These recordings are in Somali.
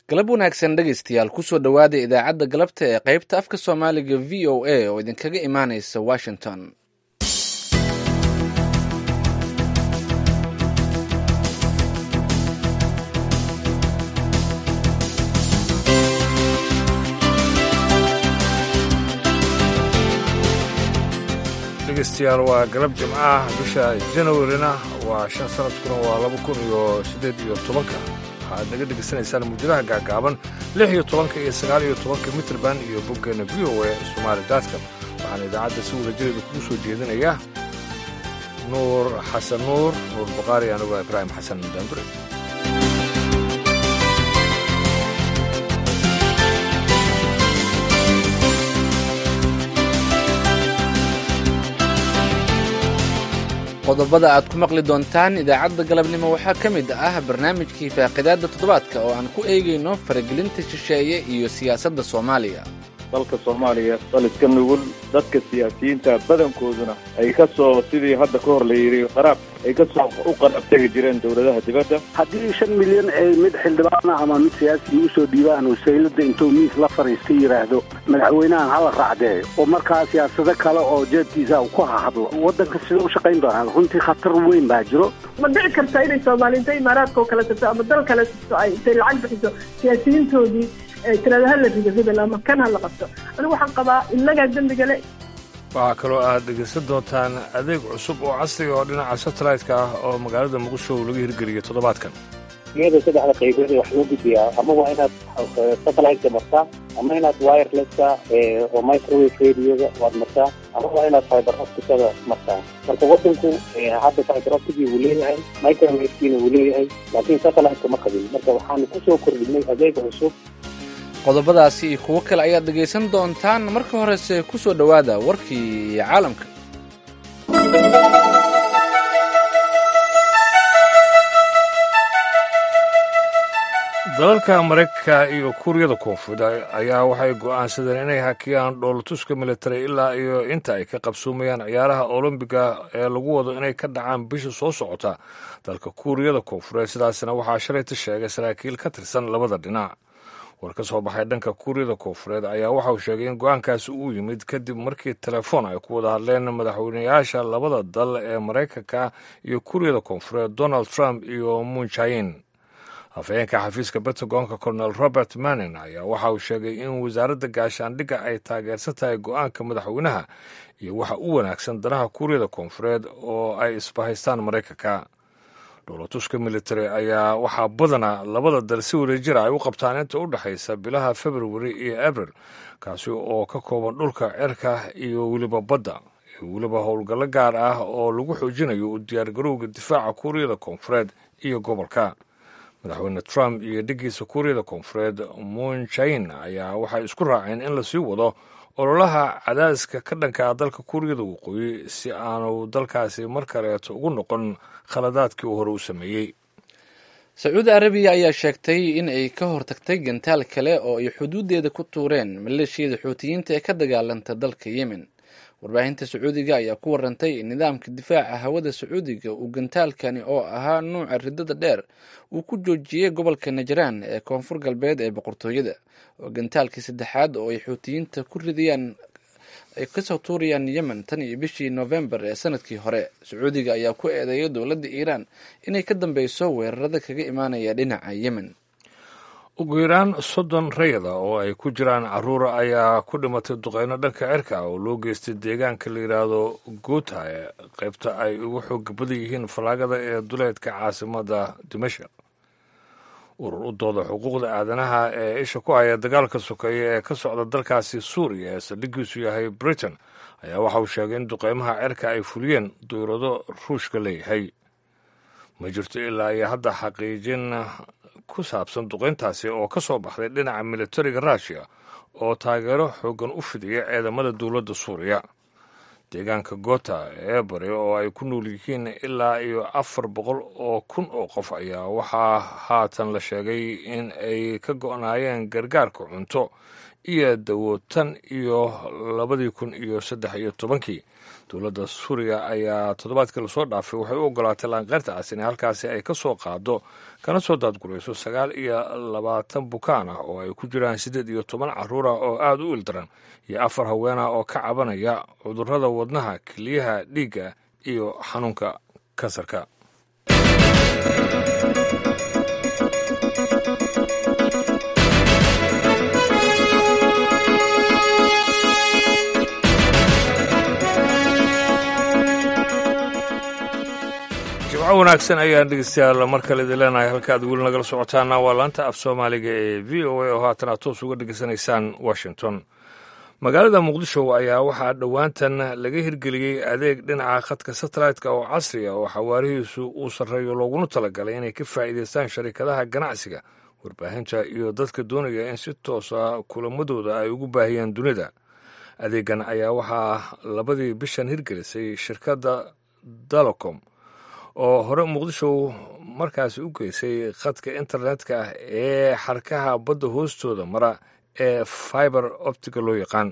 galab wanaagsan dhegaystayaal kusoo dhowaada idaacadda galabta ee qaybta afka soomaaliga v o a oo idinkaga imaanaysa washington dhegeystayaal waa galab jimcaah bisha janawarina waa shan sanadkuna waa laba kun iyo siddeed iyo tobanka waxaad naga dhegaysanaysaan muujadaha gaagaaban lix iyo tobanka iyo sagaal iyo tobanka mitrband iyo boggeena v o a somaali datcom waxaana idaacadda si wadajireeda kugu soo jeedinaya nuur xasan nuur nuur baqaari anigu ibraahim xasan daambure qodobada aad ku maqli doontaan idaacadda galabnimo waxaa ka mid ah barnaamijkii faaqidaadda toddobaadka oo aan ku eegayno faragelinta shisheeye iyo siyaasadda soomaaliya dalka soomaaliya daliska nugul dadka siyaasiyiinta badankooduna ay ka soo sidii hadda ka hor la yidhi qaraab ay ka soo u qaraab tegi jireen dowladaha dibadda haddii shan milyan ay mid xildhibaana ama mid siyaasiga usoo dhiibaan wasaylada intuu miis la fariista yidhaahdo madaxweynahan hala raacdeeyo oo markaa siyaasado kale oo jeedkiisa uu ku hahadlo waddanka sida u shaqayn doonaa runtii khatar weyn baa jiro ma dhici karta inay soomaaliinta imaaraadka oo kale tagto ama dal kale tagto ay intay lacag bixiso siyaasiyiintoodii tirada hala rido hebel ama kan hala qabto anigu waxaan qabaa innagaa dembiga le waxaa kaloo aad dhegaysan doontaan adeeg cusub oo casriga oo dhinaca satellite-ka ah oo magaalada muqdisho laga hirgeliyey toddobaadkan iyada saddexda qaybood wax loo gudbiyaa ama waa inaad satellite-ka martaa ama inaad wirelesska oo microwave radioga waad martaa ama waa inaad fiber opticada martaa marka wadanku hadda fiber opticii wuu leeyahay microwavkiina wuu leeyahay laakiin satellite-ka ma qabin marka waxaanu kusoo kordhinay adeeg cusub qodobadaasi iyo kuwo kale ayaad dhegaysan doontaan marka horese ku soo dhowaada warkii caalamka dalalka maraykanka iyo kuuriyada koonfureed ayaa waxay go'aansadeen inay hakiyaan dhoolatuska military ilaa iyo inta ay ka qabsoomayaan ciyaaraha olombiga ee lagu wado inay ka dhacaan bisha soo socota dalka kuuriyada koonfureed sidaasna waxaa shalayta sheegay saraakiil ka tirsan labada dhinac war ka soo baxay dhanka kuuriyada koonfureed ayaa waxa uu sheegay in go-aankaasi uu yimid kadib markii telefoon ay ku wada hadleen madaxweynayaasha labada dal ee maraykanka iyo kuuriyada koonfureed donald trump iyo munjain afhayeenka xafiiska pentagonka colonel robert manning ayaa waxa uu sheegay in wasaaradda gaashaandhigga ay taageersan tahay go-aanka madaxweynaha iyo waxa u wanaagsan danaha kuuriyada koonfureed oo ay isbahaystaan maraykanka dhoolatuska military ayaa waxaa badanaa labada dal si wadajira ay u qabtaan inta u dhexaysa bilaha february iyo abril kaasi oo ka kooban dhulka cirka iyo weliba badda iyo weliba howlgallo gaar ah oo lagu xoojinayo u diyaargarowga difaaca kuuriyada koonfureed iyo gobolka madaxweyne trump iyo dheggiisa kuuriyada koonfureed munjain ayaa waxay isku raaceen in lasii wado ololaha cadaadiska ka dhanka ah dalka kuuriyada waqooyi si aanu dalkaasi mar kaleeto ugu noqon khaladaadkii uu hore u sameeyey sacuudi arabiya ayaa sheegtay in ay ka hortagtay gantaal kale oo ay xuduudeeda ku tuureen maleeshiyada xuutiyiinta ee ka dagaalanta dalka yemen warbaahinta sacuudiga ayaa ku warantay in nidaamka difaaca hawada sacuudiga uu gantaalkani oo ahaa nuuca ridada dheer uu ku joojiyey gobolka najraan ee koonfur galbeed ee boqortooyada oo gantaalkii saddexaad oo ay xuutiyiinta ku ridayaan ay kasoo tuurayaan yemen tan iyo bishii noofembar ee sanadkii hore sacuudiga ayaa ku eedeeyay dowladda iiraan inay ka dambeyso weerarada kaga imaanaya dhinaca yemen ugu yaraan soddon rayada oo ay ku jiraan caruura ayaa ku dhimatay duqeyno dhanka cirka oo loo geystay deegaanka la yidhaahdo guuta ee qaybta ay ugu xooga badan yihiin fallaagada ee duleedka caasimada dimashik urur u dooda xuquuqda aadanaha ee isha ku haya dagaalka sokeeye ee ka socda dalkaasi suuriya ee saldhigiisu yahay britain ayaa waxa uu sheegay in duqeymaha cirka ay fuliyeen duyrado ruushka leeyahay ma jirto ilaa iyo hadda xaqiijin ku saabsan duqeyntaasi oo ka soo baxday dhinaca militariga ruushiya oo taageero xoogan u fidiya ciidamada dowladda suuriya deegaanka gota ee bari oo ay ku nool yihiin ilaa iyo afar boqol oo kun oo qof ayaa waxaa haatan la sheegay in ay ka go'naayeen gargaarka cunto iyo dawo tan iyo labadii kun iyo saddex iyo tobankii dowladda suuriya ayaa toddobaadkii lasoo dhaafay waxay u ogolaatay laanqeyrta cas in halkaasi ay ka soo qaado kana soo daadgurayso sagaal iyo labaatan bukaan ah oo ay ku jiraan siddeed iyo toban carruur ah oo aada u ildaran iyo afar haween ah oo ka cabanaya cudurrada wadnaha keliyaha dhiigga iyo xanuunka kansarka jimco wanaagsan ayaan dhegeystayaal mar kale idin leenahay halka aad weli nagala socotaana waa laanta af soomaaliga ee v o a oo haatan aad toos uga dhegeysanaysaan washington magaalada muqdisho ayaa waxaa dhowaantan laga hirgeliyey adeeg dhinaca khadka satellite-ka oo casri ah oo xawaarihiisu uu sarreeyo looguna talagalay inay ka faa'iidaystaan sharikadaha ganacsiga warbaahinta iyo dadka doonaya in si toosa kulamadooda ay ugu baahiyaan dunida adeegan ayaa waxaa labadii bishan hirgelisay shirkadda dalocom oo hore muqdisho markaasi u geysay khadka internetka ah ee xarkaha badda hoostooda mara ee fiber optiga loo yaqaan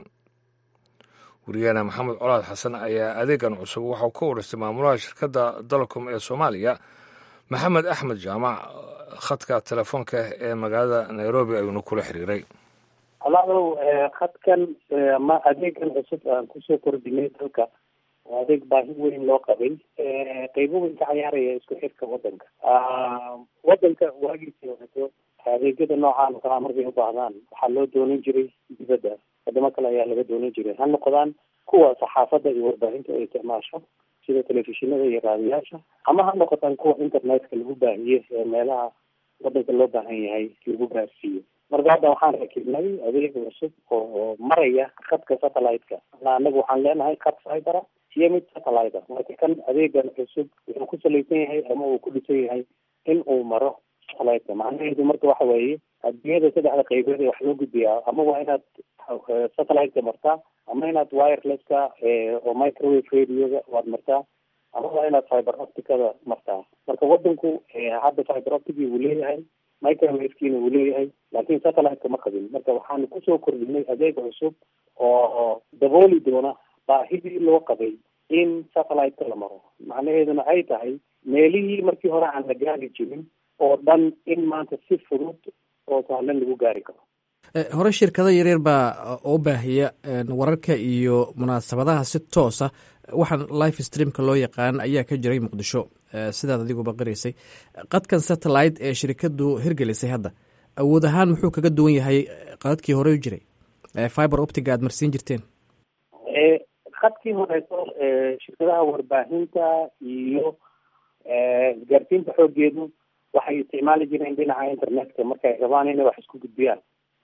wariyaana maxamed colaad xasan ayaa adeegan cusub waxau ka wareystay maamulaha shirkadda dalcom ee soomaaliya maxamed axmed jaamac khadka telefoonka ee magaalada nairobi ayuuna kula xiriiray alaadow khadkan ma adeegan cusub aan kusoo kordhinay dalka waa adeeg baahi weyn loo qabay qeybo weyn ka cayaaraya isku xirka wadanka wadanka waagiisii horeto adeegyada noocaan oo kalaa markay ubaahdaan waxaa loo doonan jiray dibadda wadamo kale ayaa laga doonan jiray ha noqdaan kuwa saxaafadda iyo warbaahinta ay isticmaasho sida telefishinada iyo raadiyaasha ama ha noqotaan kuwa internetka lagu baahiye ee meelaha wadanka loo baahan yahay lagu gaarsiiyo marka hadda waxaan rakibnay adeeg cusub oo maraya khadka satellite-ka anagu waxaan leenahay khad fibera iyo mid satellite marka kan adeegan cusub wuxuu ku salaysan yahay ama uu ku dhisan yahay in uu maro satellite-ka macnaheedu marka waxa weeye adduunyada saddexda qaybood ee wax loo gudbiyaa ama waa inaad satellite-ka martaa ama inaad wirelesska oo microwave radioga waad martaa ama waa inaad fiber opticada martaa marka wadanku hadda fiber optic wuu leeyahay microwavekina wuu leeyahay laakiin satellite-ka ma qabin marka waxaanu kusoo kordhinay adeeg cusub oo dabooli doona baahidii loo qabay in satellite-ka la maro macnaheeduna ay tahay meelihii markii hore aan la gaari jirin oo dhan in maanta si fudud oo sahlan lagu gaari karo hore shirkado yaryar baa oo baahiya wararka iyo munaasabadaha si toosa waxaan life streamka loo yaqaan ayaa ka jiray muqdisho sidaad adiguba qiraysay qadkan satellite ee shirkadu hirgelisay hadda awood ahaan muxuu kaga duwan yahay qadadkii hore u jiray fiber optiga aad marsiin jirteen khadkii horeeto shirkadaha warbaahinta iyo isgaarsiinta xoogeedu waxay isticmaali jireen dhinaca internetka markay rabaan inay wax isku gudbiyaan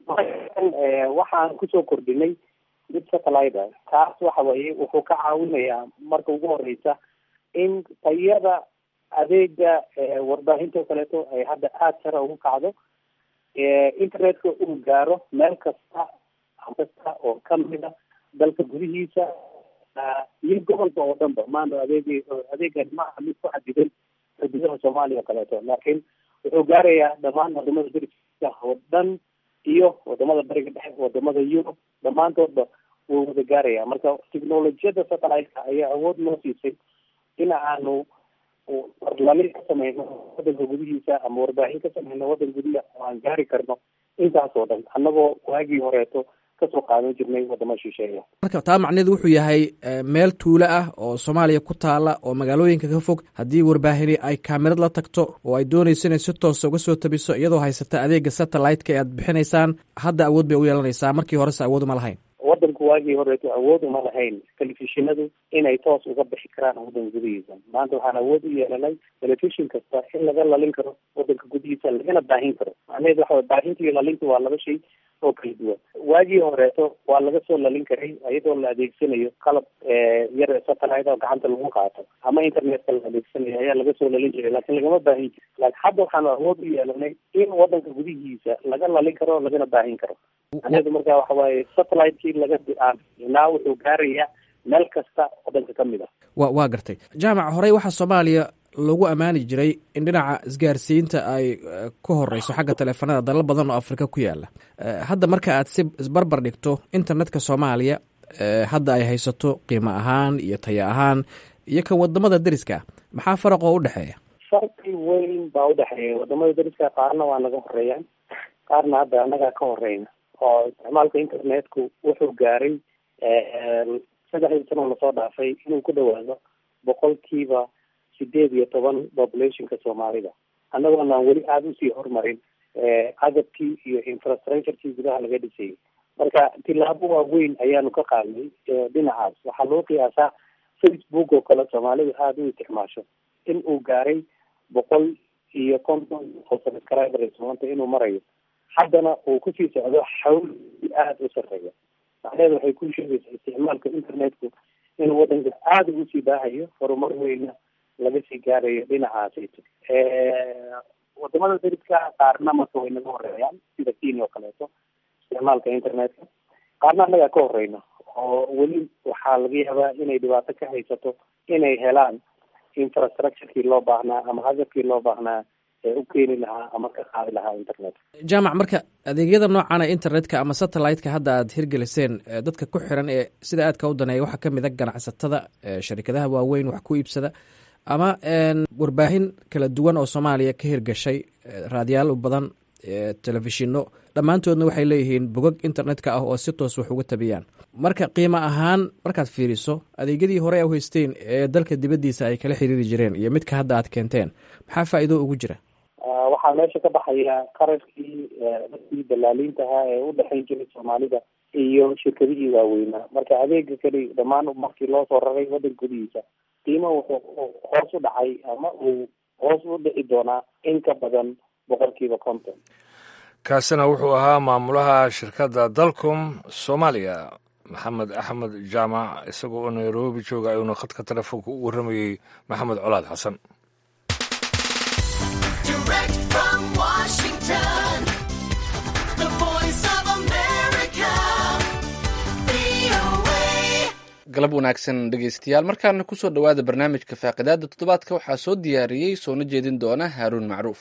waxaan kusoo kordhinay mid satellite ah kaas waxa weeye wuxuu ka caawinayaa marka ugu horeysa in tayada adeega warbaahinta o kaleeto ay hadda aada sare ugu kacdo internetka uu gaaro meel kasta kasta oo kamida dalka gudihiisa iyo gobolka oo dhan ba maanta adeeg adeegan maaha mid ku xadidan xuduudaha soomaaliya o kaleeto laakiin wuxuu gaarayaa dhammaan wadamada dariska oo dhan iyo wadamada bariga dhexe wadamada yurub dhammaantoodba wuu wada gaaraya marka technolojiyada satellite-ka ayaa awood noo siisay in aanu warlali ka sameyno wadanka gudihiisa ama warbaahin ka sameyno wadanka gudiha oo aan gaari karno intaas oo dhan annagoo waagii horeeto kasoo qaadan jirnay wadamo shisheeya marka taa macneedu wuxuu yahay meel tuulo ah oo soomaaliya ku taala oo magaalooyinka ka fog haddii warbaahini ay kaamirad la tagto oo ay doonayso inay si toosa uga soo tabiso iyadoo haysata adeega satellite-ka ee aad bixinaysaan hadda awood bay u yeelanaysaa markii horese awood uma lahayn wadanku waagii horeeto awood uma lahayn telefishinadu inay toos uga bixi karaan wadanka gudihiisa maanta waxaan awood u yeelanay telefishin kasta in laga lalin karo wadanka gudihiisa lagana baahin karo macnaheedu waxa way baahinta iyo lalinta waa laba shay oo kala duwan waagii horeeto waa laga soo lalin karay iyadoo la adeegsanayo qalab yar satellite oo gacanta lagu qaato ama internetka la adeegsanayo ayaa laga soo lalin jiray laakiin lagama baahin jiri laakiin hadda waxaanu awood u yeelanay in wadanka gudihiisa laga lalin karo lagana baahin karo macnaheedu marka waxa waaye satellite-kii laga naa wuxuu gaarayaa meel kasta wadanka ka mid ah wa waa gartay jaamac horey waxaa soomaaliya lagu ammaani jiray in dhinaca isgaarsiinta ay ku horeyso xagga taleefanada dalal badan oo afrika ku yaala hadda marka aad si isbarbar dhigto internetka soomaaliya hadda ay haysato qiimo ahaan iyo taya ahaan iyo kan wadamada deriska maxaa faraq oo u dhexeeya farqi weyn baa udhexeeya wadamada deriska qaarna waa naga horeeyaan qaarna hadda annagaa ka horeyna oo isticmaalka internetku wuxuu gaaray saddexdii sano lasoo dhaafay inuu ku dhawaado boqolkiiba sideed iyo toban populationka soomaalida annagoonaan weli aada usii horumarin agabkii iyo infrastructurekii gudaha laga dhisayay marka tilaabo waaweyn ayaanu ka qaadnay dhinacaas waxaa loo qiyaasaa facebook oo kale soomaalidu aada u isticmaasho in uu gaaray boqol iyo konton oo subscribers maanta inuu marayo haddana uu kusii socdo xawl aada u sareeya macnaheedu waxay ku sheegaysaa isticmaalka internetku inuu wadanka aada ugu sii baahayo horumar weyna laga sii gaarayo dhinacaasayto wadamada dariska qaarna marka way naga horeeyaan sida kenya oo kaleeto isticmaalka internetka qaarna annagaa ka horeyna oo weli waxaa laga yaabaa inay dhibaato ka haysato inay helaan infrastructurekii loo baahnaa ama agabkii loo baahnaa ee u keeni lahaa ama ka qaadi lahaa internet jaamac marka adeegyada noocana internetka ama satellite-ka hadda aad hirgeliseen dadka ku xiran ee sida aadka u daneeya waxaa kamid a ganacsatada sharikadaha waaweyn wax ku iibsada ama warbaahin kala duwan oo soomaaliya ka hirgashay raadiyaal badan telefishino dhammaantoodna waxay leeyihiin bogog internetka ah oo si toos wax uga tabiyaan marka qiimo ahaan markaad fiiriso adeegyadii hore a haysteen ee dalka dibaddiisa ay kala xiriiri jireen iyo midka hadda aad keenteen maxaa faa'iido ugu jira waxaa meesha ka baxaya qarashkii dadkii dalaaliintahaa ee u dhexayn jiray soomaalida iyo shirkadihii waaweynaa marka adeega keli dhammaan markii loo soo raray waddanka gudihiisa qiimo wuxuu hoos u dhacay ama uu hoos u dhici doonaa in ka badan boqolkiiba konton kaasina wuxuu ahaa maamulaha shirkadda dalcom soomaaliya maxamed axmed jaamac isagoo oo nairobi jooga ayuuna khadka telefoonka u warramayey maxamed colaad xasan galab wanaagsan dhegeystayaal markaana kusoo dhowaada barnaamijka faaqidaada toddobaadka waxaa soo diyaariyey soona jeedin doona haaruun macruuf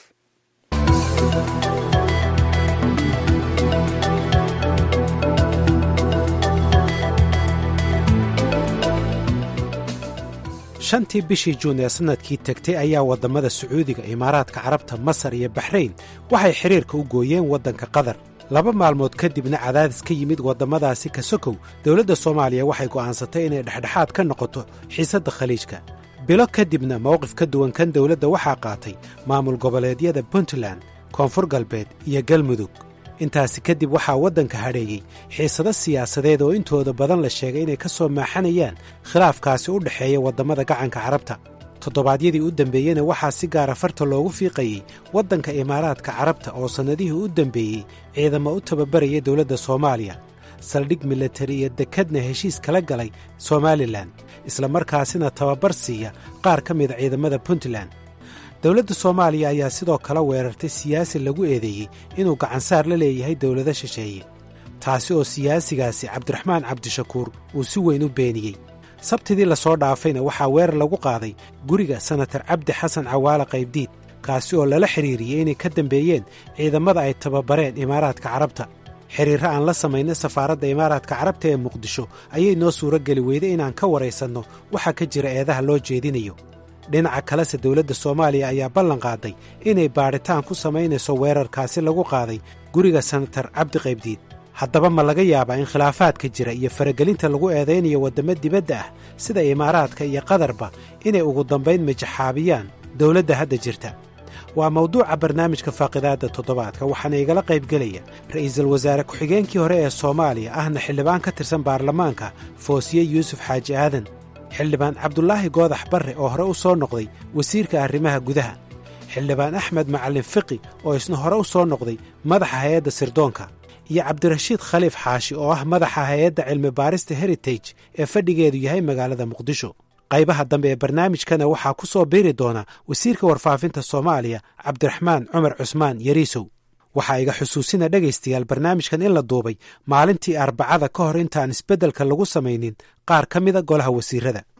shantii bishii juun ee sannadkii tegtay ayaa waddamada sacuudiga imaaraadka carabta masar iyo baxrayn waxay xidhiirka u gooyeen waddanka qatar laba maalmood kadibna cadaadis ka yimid waddamadaasi ka sokow dowladda soomaaliya waxay go'aansatay inay dhexdhexaad ka noqoto xiisadda khaliijka bilo kadibna mowqif ka duwan kan dowladda waxaa qaatay maamul goboleedyada puntland koonfur galbeed iyo galmudug intaasi kadib waxaa waddanka hadheeyey xiisado siyaasadeed oo intooda badan la sheegay inay ka soo maaxanayaan khilaafkaasi u dhexeeya waddamada gacanka carabta toddobaadyadii u dembeeyena waxaa si gaara farta loogu fiiqayey waddanka imaaraadka carabta oo sannadihii u dembeeyey ciidamo u tababaraya dowladda soomaaliya saldhig milatari iyo dekadna heshiis kala galay somalilan isla markaasina tababar siiya qaar ka mida ciidamada puntland dowladda soomaaliya ayaa sidoo kale weerartay siyaasi lagu eedeeyey inuu gacansaar la leeyahay dowlado shisheeye taasi oo siyaasigaasi cabdiraxmaan cabdishakuur uu si weyn u beeniyey sabtidii lasoo dhaafayna waxaa weerar lagu qaaday guriga senatar cabdi xasan cawaale qaybdiid kaasi oo lala xidhiiriyey inay ka dambeeyeen ciidamada ay tababareen imaaraadka carabta xidhiirro aan la samaynay safaaradda imaaraadka carabta ee muqdisho ayay noo suuro geli weyday inaan ka waraysanno waxaa ka jira eedaha loo jeedinayo dhinaca kalese dowladda soomaaliya ayaa ballan qaaday inay baadhitaan ku samaynayso weerarkaasi lagu qaaday guriga senatar cabdi qaybdiid haddaba ma laga yaabaa in khilaafaadka jira iyo faragelinta lagu eedaynayo waddamo dibadda ah sida imaaraadka iyo qatarba inay ugu dambayn majaxaabiyaan dowladda hadda jirta waa mawduuca barnaamijka faaqidaadda toddobaadka waxaana igala qaybgelaya ra'iisul wasaare ku-xigeenkii hore ee soomaaliya ahna xildhibaan ka tirsan baarlamaanka foosiye yuusuf xaaji aadan xildhibaan cabdulaahi goodax barre oo hore u soo noqday wasiirka arrimaha gudaha xildhibaan axmed macallin fiqi oo isna hore u soo noqday madaxa hay-adda sirdoonka iyo cabdirashiid khaliif xaashi oo ah madaxa hay-adda cilmi baarista heritage ee fadhigeedu yahay magaalada muqdisho qaybaha dambe ee barnaamijkana waxaa ku soo biiri doona wasiirka warfaafinta soomaaliya cabdiraxmaan cumar cusmaan yariisow waxaa iga xusuusina dhegaystayaal barnaamijkan in la duubay maalintii arbacada ka hor intaan isbeddelka lagu samaynin qaar ka mida golaha wasiirada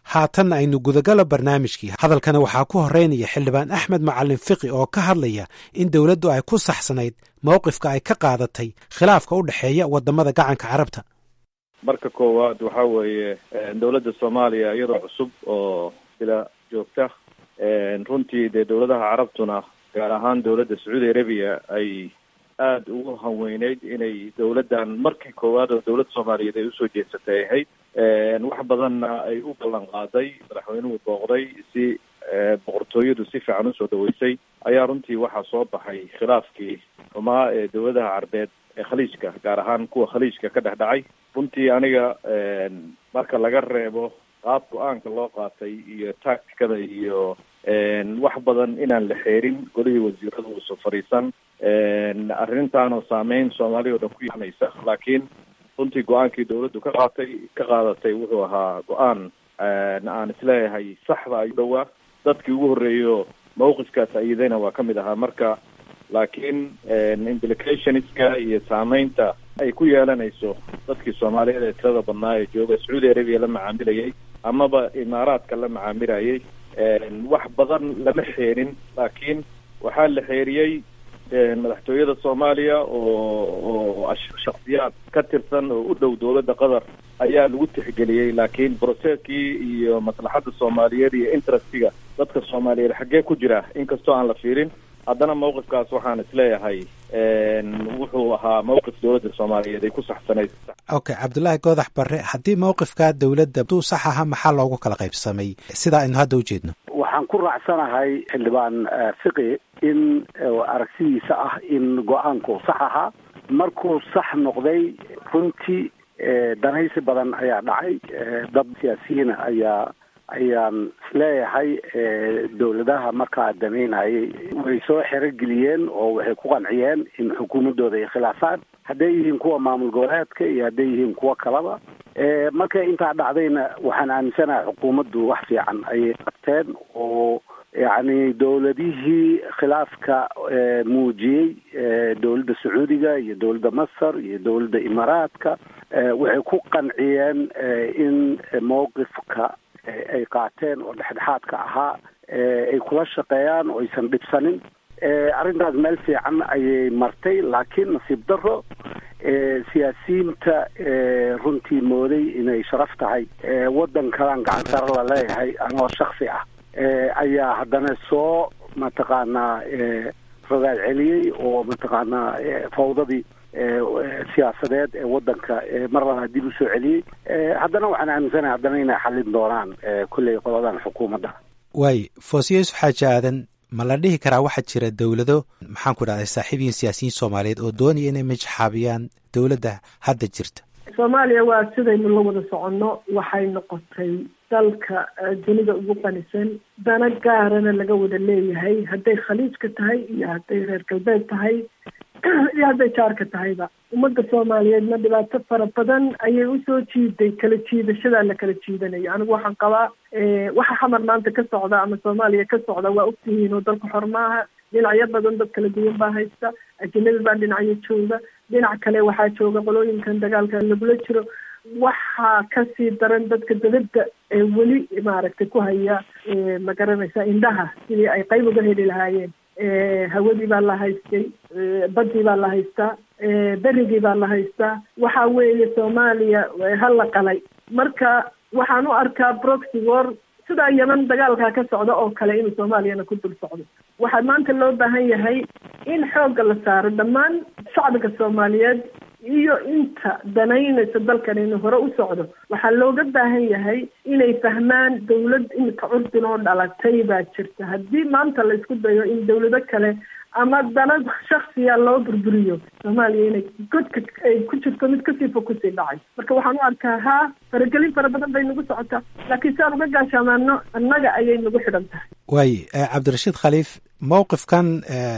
haatanna aynu gudagalo barnaamijkii hadalkana waxaa ku horeynaya xildhibaan axmed macalin fiqi oo ka hadlaya in dowladdu ay ku saxsanayd mowqifka ay ka qaadatay khilaafka u dhexeeya wadamada gacanka carabta marka koowaad waxa weeye dowladda soomaaliya iyadoo cusub oo bila joogta runtii dee dowladaha carabtuna gaar ahaan dowladda sacuudi arabiya ay aada ugu hanweyneyd inay dowladdan markii koowaad oo dowlad soomaaliyeed ay usoo jeedsatay ahayd wax badanna ay u ballan qaaday madaxweynuhu booqday si boqortooyadu si fiican usoo dhaweysay ayaa runtii waxaa soo baxay khilaafkii xumaa ee dowladaha carbeed ee khaliijka gaar ahaan kuwa khaliijka ka dhex dhacay runtii aniga marka laga reebo qaab go-aanka loo qaatay iyo tacticada iyo wax badan inaan la xeerin golihii wasiirada uusan fadhiisan arrintaanoo saameyn soomaaliya o dhan ku yeelanaysa laakiin runtii go-aankii dowladdu ka qaatay ka qaadatay wuxuu ahaa go-aan aan isleeyahay saxda ayuu dhowaa dadkii ugu horreeyo mawqifkaas ayidayna waa kamid ahaa marka laakiin implicationska iyo saameynta ay ku yeelanayso dadkii soomaaliyeed ee tirada badnaa ee jooga sacuudi arabiya la macaamilayay amaba imaaraadka la macaamilayay wax badan lama xeerin laakiin waxaa la xeeriyey madaxtooyada soomaaliya oo oo shaksiyaad ka tirsan oo u dhow dowladda qatar ayaa lagu tixgeliyey laakiin processkii iyo maslaxadda soomaaliyeed iyo interestiga dadka soomaaliyeed xaggee ku jira inkastoo aan la fiirin haddana mawqifkaas waxaan isleeyahay wuxuu ahaa mawqif dowladda soomaaliyeed ay ku saxsanayd okay cabdullaahi goodax barre haddii mawqifka dowladda duu sax aha maxaa loogu kala qaybsamay sidaa aynu hadda ujeedno waxaan ku raacsanahay xildhibaan fiqi in aragtidiisa ah in go-aanku sax ahaa markuu sax noqday runtii danaysi badan ayaa dhacay dad siyaasiyiina ayaa ayaan isleeyahay dowladaha markaa damaynayay way soo xerogeliyeen oo waxay ku qanciyeen in xukuumaddooda ay khilaafaan hadday yihiin kuwa maamul goboleedka iyo hadday yihiin kuwo kalaba markay intaa dhacdayna waxaan aaminsanahay xukuumaddu wax fiican ayay qabteen oo yacni dowladihii khilaafka muujiyey dowladda sacuudiga iyo dowladda masar iyo dowladda imaaraadka waxay ku qanciyeen in mowqifka ay qaateen oo dhexdhexaadka ahaa ay kula shaqeeyaan oo aysan dhibsanin arrintaas meel fiican ayay martay laakiin nasiib daro siyaasiyiinta runtii mooday inay sharaf tahay waddan kalaan gacan sare la leeyahay anoo shaksi ah ayaa haddana soo mataqaanaa rogaad celiyey oo mataqaanaa fawdadii siyaasadeed ee waddanka mar labaad dib usoo celiyey haddana waxaan aaminsanahay haddana inay xallin doonaan kolley qoladan xukuumadda waay foosiye yusuf xaaji aadan ma la dhihi karaa waxaa jira dowlado maxaan ku dhahday saaxiibiyin siyaasiyiin soomaaliyeed oo doonaya inay majaxaabiyaan dowladda hadda jirta soomaaliya waa sidaynu la wada soconno waxay noqotay dalka dunida ugu qanisan dana gaarana laga wada leeyahay hadday khaliijka tahay iyo hadday reer galbeed tahay iyo hadday jaarka tahayba ummadda soomaaliyeedna dhibaato fara badan ayay usoo jiiday kala jiidashadaa la kala jiidanayo anigu waxaan qabaa waxa xamar maanta ka socda ama soomaaliya ka socda waa ogtihiin oo dalku xor maaha dhinacyo badan dad kala duwan baa haysta ajanabi baa dhinacyo jooga dhinac kale waxaa jooga qolooyinkan dagaalka lagula jiro waxaa kasii daran dadka dabadda ee weli maaragtay ku haya ma garanaysa indhaha sidii ay qayb uga heli lahaayeen hawadii baa la haystay badii baa la haystaa berigii baa la haystaa waxa weeye soomaaliya ha la qalay marka waxaan u arkaa proxy war sidaa yeman dagaalkaa ka socda oo kale inuu soomaaliyana ku dul socdo waxaa maanta loo baahan yahay in xoogga la saaro dhammaan shacbiga soomaaliyeed iyo inta danaynaysa dalkan inuu hore u socdo waxaa looga baahan yahay inay fahmaan dawlad imika curdin oo dhalatay baa jirta haddii maanta la isku dayo in dawlado kale ama dana shaksiya loo burburiyo soomaaliya inay godka ay ku jirto mid kasii fog kusii dhacay marka waxaan u arkaa haa faragelin fara badan bay nagu socotaa laakiin si aan uga gaashaamaano annaga ayay nagu xidhan tahay waay cabdirashiid khaliif mowqifkan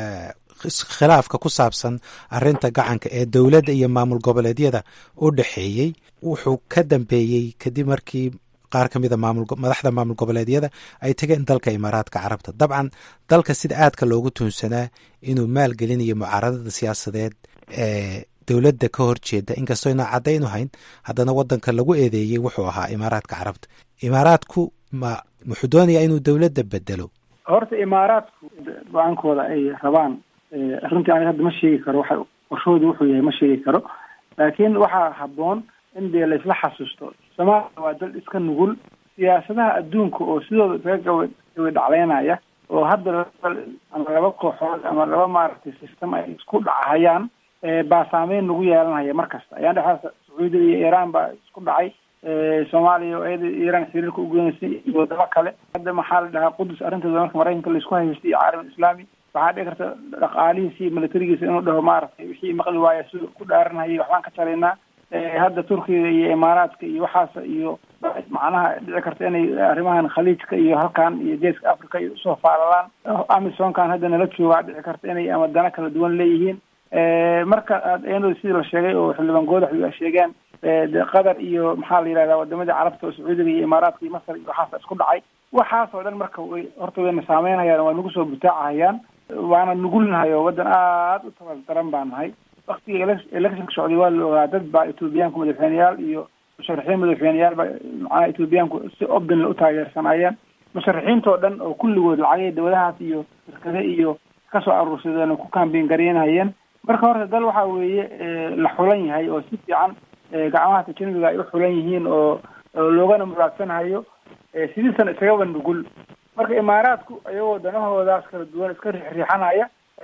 khilaafka ku saabsan arinta gacanka ee dowladda iyo maamul goboleedyada u dhexeeyey wuxuu ka dambeeyey kadib markii qaar ka mida madaxda maamul goboleedyada ay tageen dalka imaaraadka carabta dabcan dalka sida aadka loogu tuunsanaa inuu maalgelinayo mucaaradada siyaasadeed ee dowladda ka horjeeda inkastoo inaan caddaynu hayn haddana wadanka lagu eedeeyey wuxuu ahaa imaaraadka carabta imaaraadku ma wuxuu doonayaa inuu dowladda bedelo horta imaaraadku go-aankooda ay rabaan runtii aniga hadda ma sheegi karo waxa qorshoodu wuxuu yahay ma sheegi karo laakiin waxaa habboon in dee laisla xasuusto soomaaliya waa dal iska nugul siyaasadaha adduunka oo sidooda isaga gawa gawa dhacleynaya oo hadda ama laba kooxood ama laba maaragtay system ay isku dhacahayaan baa saameyn nagu yeelanaya mar kasta ayaan dhexaas sacuudiga iyo iiraan baa isku dhacay soomaaliya oo iyada iiraan xiriirka ugeynaysa iyo wadamo kale hadda maxaa la dhahaa qudus arrinteeda marka maraykanka laisku haystay iyo caalam islaami waxaa dhici karta dhaqaalihiisa iyo militarigiisa inuu dhaho maaragtay wixii maqli waaya si ku dhaaranhayay waxbaan ka jaraynaa hadda turkiga iyo imaaraadka iyo waxaas iyo macnaha dhici karta inay arrimahan khaliijka iyo halkan iyo geeska africa ay usoo faalalaan amisonkan hadda nala joogaa dhici karta inay ama dana kala duwan leeyihiin marka iyadoo sidii la sheegay oo xildhibaan goodaxdu ay sheegeen de qatar iyo maxaa la yidhahdaa wadamadii carabta oo sacuudiga iyo imaaraadka iyo masar iyo waxaas isku dhacay waxaas oo dhan marka way horta wayna saameynhayaan waa nagu soo butaacahayaan waana nugulnahay oo waddan aada u tabal daran baa nahay waktiga electionka socday waa la ogaa dad baa ethoobiyaanku madaxweyneyaal iyo musharaxiin madaxweyneyaal baa macnaha ethoobiyaanku si obin u taageersanayeen musharaxiintoo dhan oo kulligood lacagay dawladahaas iyo shirkade iyo kasoo aruursadeen oo ku kambeyn garaynhayeen marka horta dal waxa weeye la xulan yahay oo si fiican gacmaha tajanibiga ay u xulan yihiin oo loogana muraadsanhayo sidiisana isagaba nugul marka imaaraadku ayagoo danahoodaas kala duwan iska riixriixanaya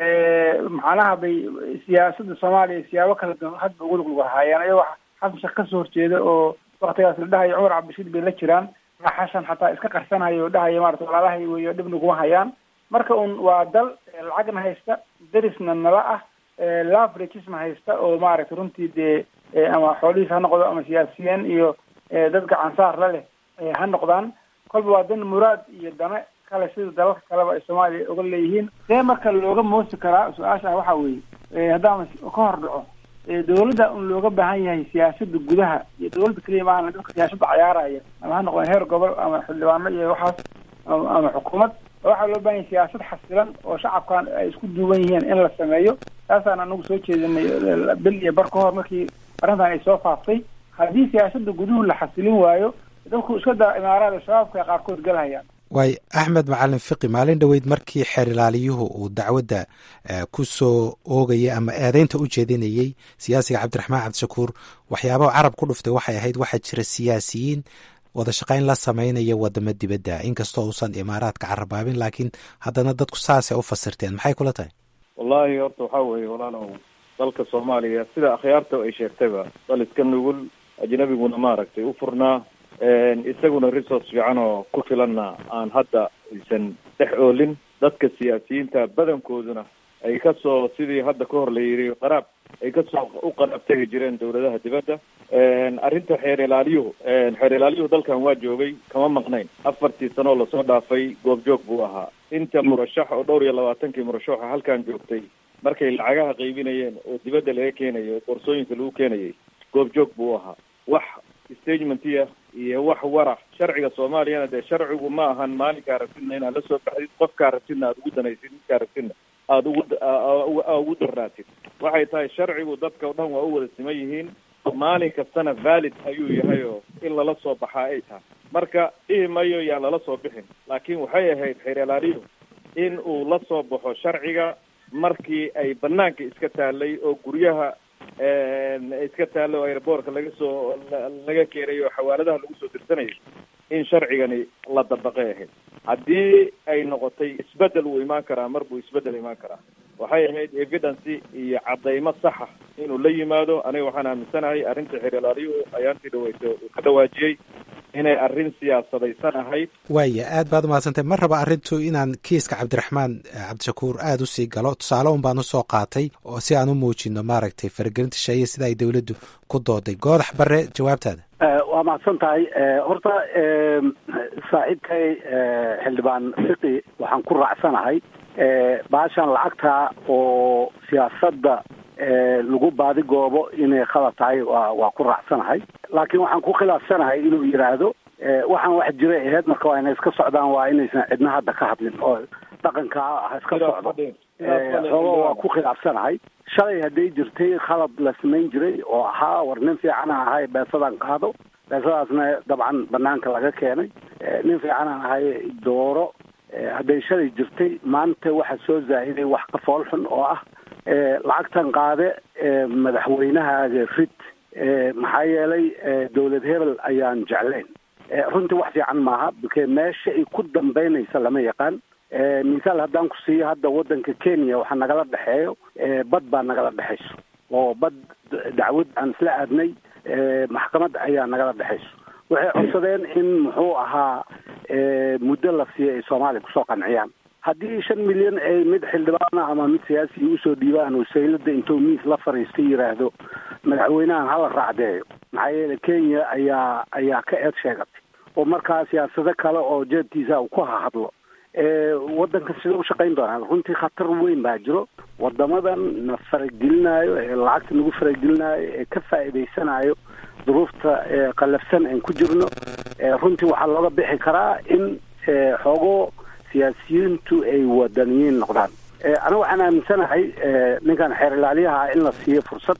macnaha bay siyaasadda soomaaliya siyaabo kala duwan hadba ugu luglugahayeen ayagoo xasan sheekh kasoo horjeeda oo waktigaas la dhahayo cumar cabdishiid bay la jiraan xashan xataa iska qarsanhayo oo dhahayo maarata walaalahay weyo dhib naguma hayaan marka un waa dal lacagna haysta derisna nala ah laveragesna haysta oo maaragtay runtii dee ama xoolihiis ha noqdo ama siyaasiyiin iyo dad gacansaar la leh ha noqdaan kolba waa dan muraad iyo dana kale sida dalalka kaleba ay soomaaliya uga leeyihiin see marka looga moosi karaa su-aasha ah waxa weeye haddaan ka hor dhaco dawladda un looga baahan yahay siyaasada gudaha iyo dawladda keliya maahan dadka siyaasada cayaaraya ama ha noqdeen heer gobol ama xildhibaano iyo waxaas ama xukuumad waxaa loo baahan yahay siyaasad xasilan oo shacabkan ay isku duuban yihiin in la sameeyo taasaan anagu soo jeedinay bil iyo bar ka hor markii arrintan ay soo faaftay haddii siyaasada guduhu la xasilin waayo dadku iska daa imaaraada shabaabka ay qaarkood galhayaan waay axmed macalin fiqi maalin dhoweyd markii xeer ilaaliyuhu uu dacwadda ku soo oogayay ama eedeynta u jeedinayey siyaasiga cabdiraxmaan cabdishakuur waxyaabaha carab ku dhuftay waxay ahayd waxaa jira siyaasiyiin wada shaqayn la samaynaya wadamo dibadda inkastoo uusan imaaraadka carabaabin laakiin haddana dadku saasay u fasirteen maxay kula tahay wallahi horta waxaa weeye walaalow dalka soomaaliya sida akhyaarta ay sheegtayba dal iska nugul ajnabiguna maaragtay u furnaa isaguna resource fiican oo ku filanna aan hadda aysan dhex oolin dadka siyaasiyiinta badankooduna ay kasoo sidii hadda ka hor la yidhi qaraab ay kasoo u qaraab tegi jireen dawladaha dibadda arrinta xeer ilaaliyuhu xeer ilaaliyuhu dalkan waa joogay kama maqnayn afartii sanoo lasoo dhaafay goobjoog buu ahaa inta murashax oo dhowr iyo labaatankii murashaxa halkan joogtay markay lacagaha qaybinayeen oo dibadda laga keenayo boorsooyinka lagu keenayay goobjoog buu ahaa wax stagementiya iyo wax warax sharciga soomaaliyana dee sharcigu ma ahan maalinkaa rabtidna inaad lasoo baxdid qofkaa rabtidna aada ugu danaysid midkaa rabtidna aada ugu ugu daraatid waxay tahay sharcigu dadka o dhan waa u wada siman yihiin maalin kastana valid ayuu yahay oo in lala soo baxaa ay tahay marka dhihi mayo yaan lala soo bixin laakiin waxay ahayd xeer ilaaliyu in uu la soo baxo sharciga markii ay banaanka iska taalay oo guryaha iska taallo oo airboortka laga soo laga keenayo oo xawaaladaha lagu soo dirsanayay in sharcigani la dabaqay ahayd haddii ay noqotay isbedel wuu imaan karaa mar buu isbedel imaan karaa waxay ahayd evidence iyo cadaymo saxa inuu la yimaado aniga waxaan aaminsanahay arrinta xeer ilaaliyuhu ayaantii dhaweyta uu ka dhawaajiyey inay arrin siyaasadaysan ahayd waaya aad baad umahadsantay mar raba arrintu inaan kiiska cabdiraxmaan cabdishakuur aada usii galo tusaale un baan usoo qaatay oo si aan u muujino maaragtay faragelinta sheeye sida ay dowladdu ku dooday goodax bare jawaabtaada waa mahadsan tahay horta saaxiibkay xildhibaan fiqi waxaan ku raacsanahay baashan lacagta oo siyaasadda lagu baadigoobo inay khalad tahay waa waa ku raacsanahay laakiin waxaan ku khilaafsanahay inuu yidhaahdo waxaan wax jira aheyd marka waa inay iska socdaan waa inaysan cidna hadda ka hadlin oo dhaqanka ha iska socdo xoogo waa ku khilaafsanahay shalay hadday jirtay khalad la samayn jiray oo ahaa war nin fiicana ahay beesadan qaado beesadaasna dabcan banaanka laga keenay nin fiicanaan ahay dooro hadday shalay jirtay maanta waxaa soo zaahiday wax ka fool xun oo ah lacagtan qaade madaxweynahaaga rid maxaa yeelay dowlad hebel ayaan jeclayn runtii wax fiican maaha bke meesha ay ku dambeynaysa lama yaqaan misaal haddaan ku siiyo hadda waddanka kenya waxaa nagala dhexeeyo bad baa nagala dhexayso oo bad dacwad aan isla aadnay maxkamad ayaa nagala dhexayso waxay codsadeen in muxuu ahaa muddo la siiyo ay soomaaliya kusoo qanciyaan haddii shan milyan ay mid xildhibaana ama mid siyaasiya usoo dhiibaan oo saylada intuu miis la fariista yidhaahdo madaxweynahan hala raacdeeyo maxaa yeele kenya ayaa ayaa ka eed sheegatay oo markaa siyaasado kale oo jeebtiisa uu ku hahadlo waddanka sida u shaqayn doonaan runtii khatar weyn baa jiro wadamadan na faragelinayo ee lacagta nagu faragelinayo ee ka faa'iidaysanayo duruufta qallafsan aan ku jirno runtii waxaa looga bixi karaa in xoogo siyaasiyiintu ay wadaniyiin noqdaan aniga waxaan aaminsanahay ninkan xeer ilaaliyaha in la siiyo fursad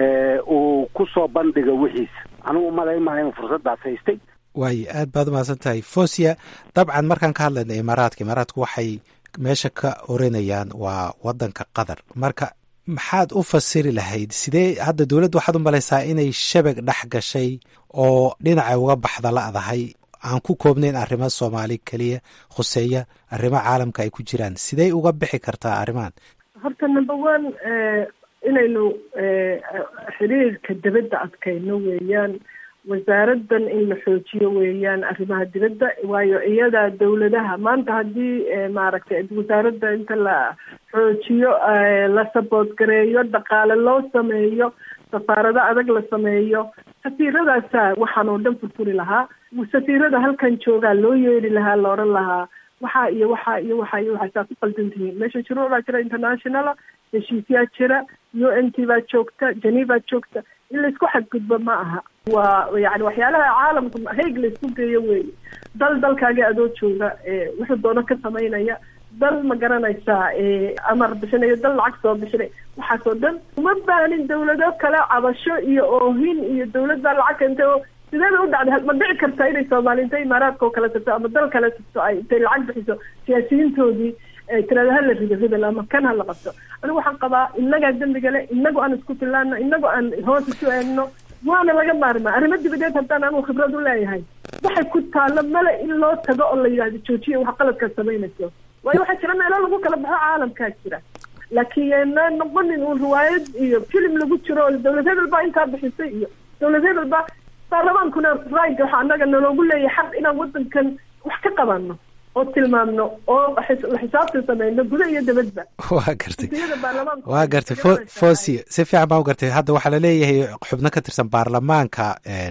uu kusoo bandhiga wixiisa anigu umalaymaha inuu fursaddaas haystay waayo aad baad umahadsan tahay fosia dabcan markaan ka hadlayna imaaraadka imaaraadku waxay meesha ka oranayaan waa wadanka qatar marka maxaad u fasiri lahayd sidee hadda dowladda waxaad u malaysaa inay shabag dhex gashay oo dhinacay uga baxda la-dahay aan ku koobnayn arrimo soomaali keliya khuseeya arrimo caalamka ay ku jiraan sidey uga bixi kartaa arrimahan horta number one inaynu xiriirka dibadda adkayno weeyaan wasaaraddan in la xoojiyo weeyaan arrimaha dibadda waayo iyada dawladaha maanta haddii maaragtay wasaaradda inta la xoojiyo la saboot gareeyo dhaqaale loo sameeyo safaarado adag la sameeyo safiiradaasa waxaan oo dhan furfuri lahaa safiirada halkan joogaa loo yeeri lahaa la odhan lahaa waxaa iyo waxaa iyo waxaa iyo waxaa saa ku qaldan tihiin meesha shuruuc baa jira internationala heshiisyaa jira u n t baa joogta geneva joogta in laysku xadgudbo ma aha waa yani waxyaalaha caalamka hayg laysku geeyo weeye dal dalkaagi adoo jooga wuxuu doono ka samaynaya dal ma garanaysaa amar bixinayo dal lacag soo bixinay waxaasoo dhan uma baanin dawlado kale cabasho iyo oohin iyo dawlad baa lacag keentay oo sidee bay u dhacday ma dhici kartaa inay soomaali intay imaaraadka oo kale tagto ama dal kale tagto ay intay lacag bixiso siyaasiyiintoodii tirada hala rido hebel ama kan hala qabto anigu waxaan qabaa inagaa dembiga le inagu aan isku filaano inagu aan hoos isu eegno waana laga maarmaa arrimo dibadeed haddaan anigu khibrad u leeyahay waxay ku taalo male in loo tago oo la yidhahdo joojiya wax qaladkaad samaynayso waayo waxaa jira meelo lagu kala baxo caalamkaa jira laakiin yeena noqonin uun riwaayad iyo filim lagu jiro oo dawlad hebel baa intaa bixisay iyo dawlad hebel baa baarlamaankuna rayga waxaa anaga naloogu leeyahay xaq inaan wadankan wax ka qabano oo tilmaamno oo xisaabta sameyno guda iyo dabadba waa gartay waa gartay fosia si fiican baa u gartay hadda waxaa laleeyahay xubno ka tirsan baarlamaanka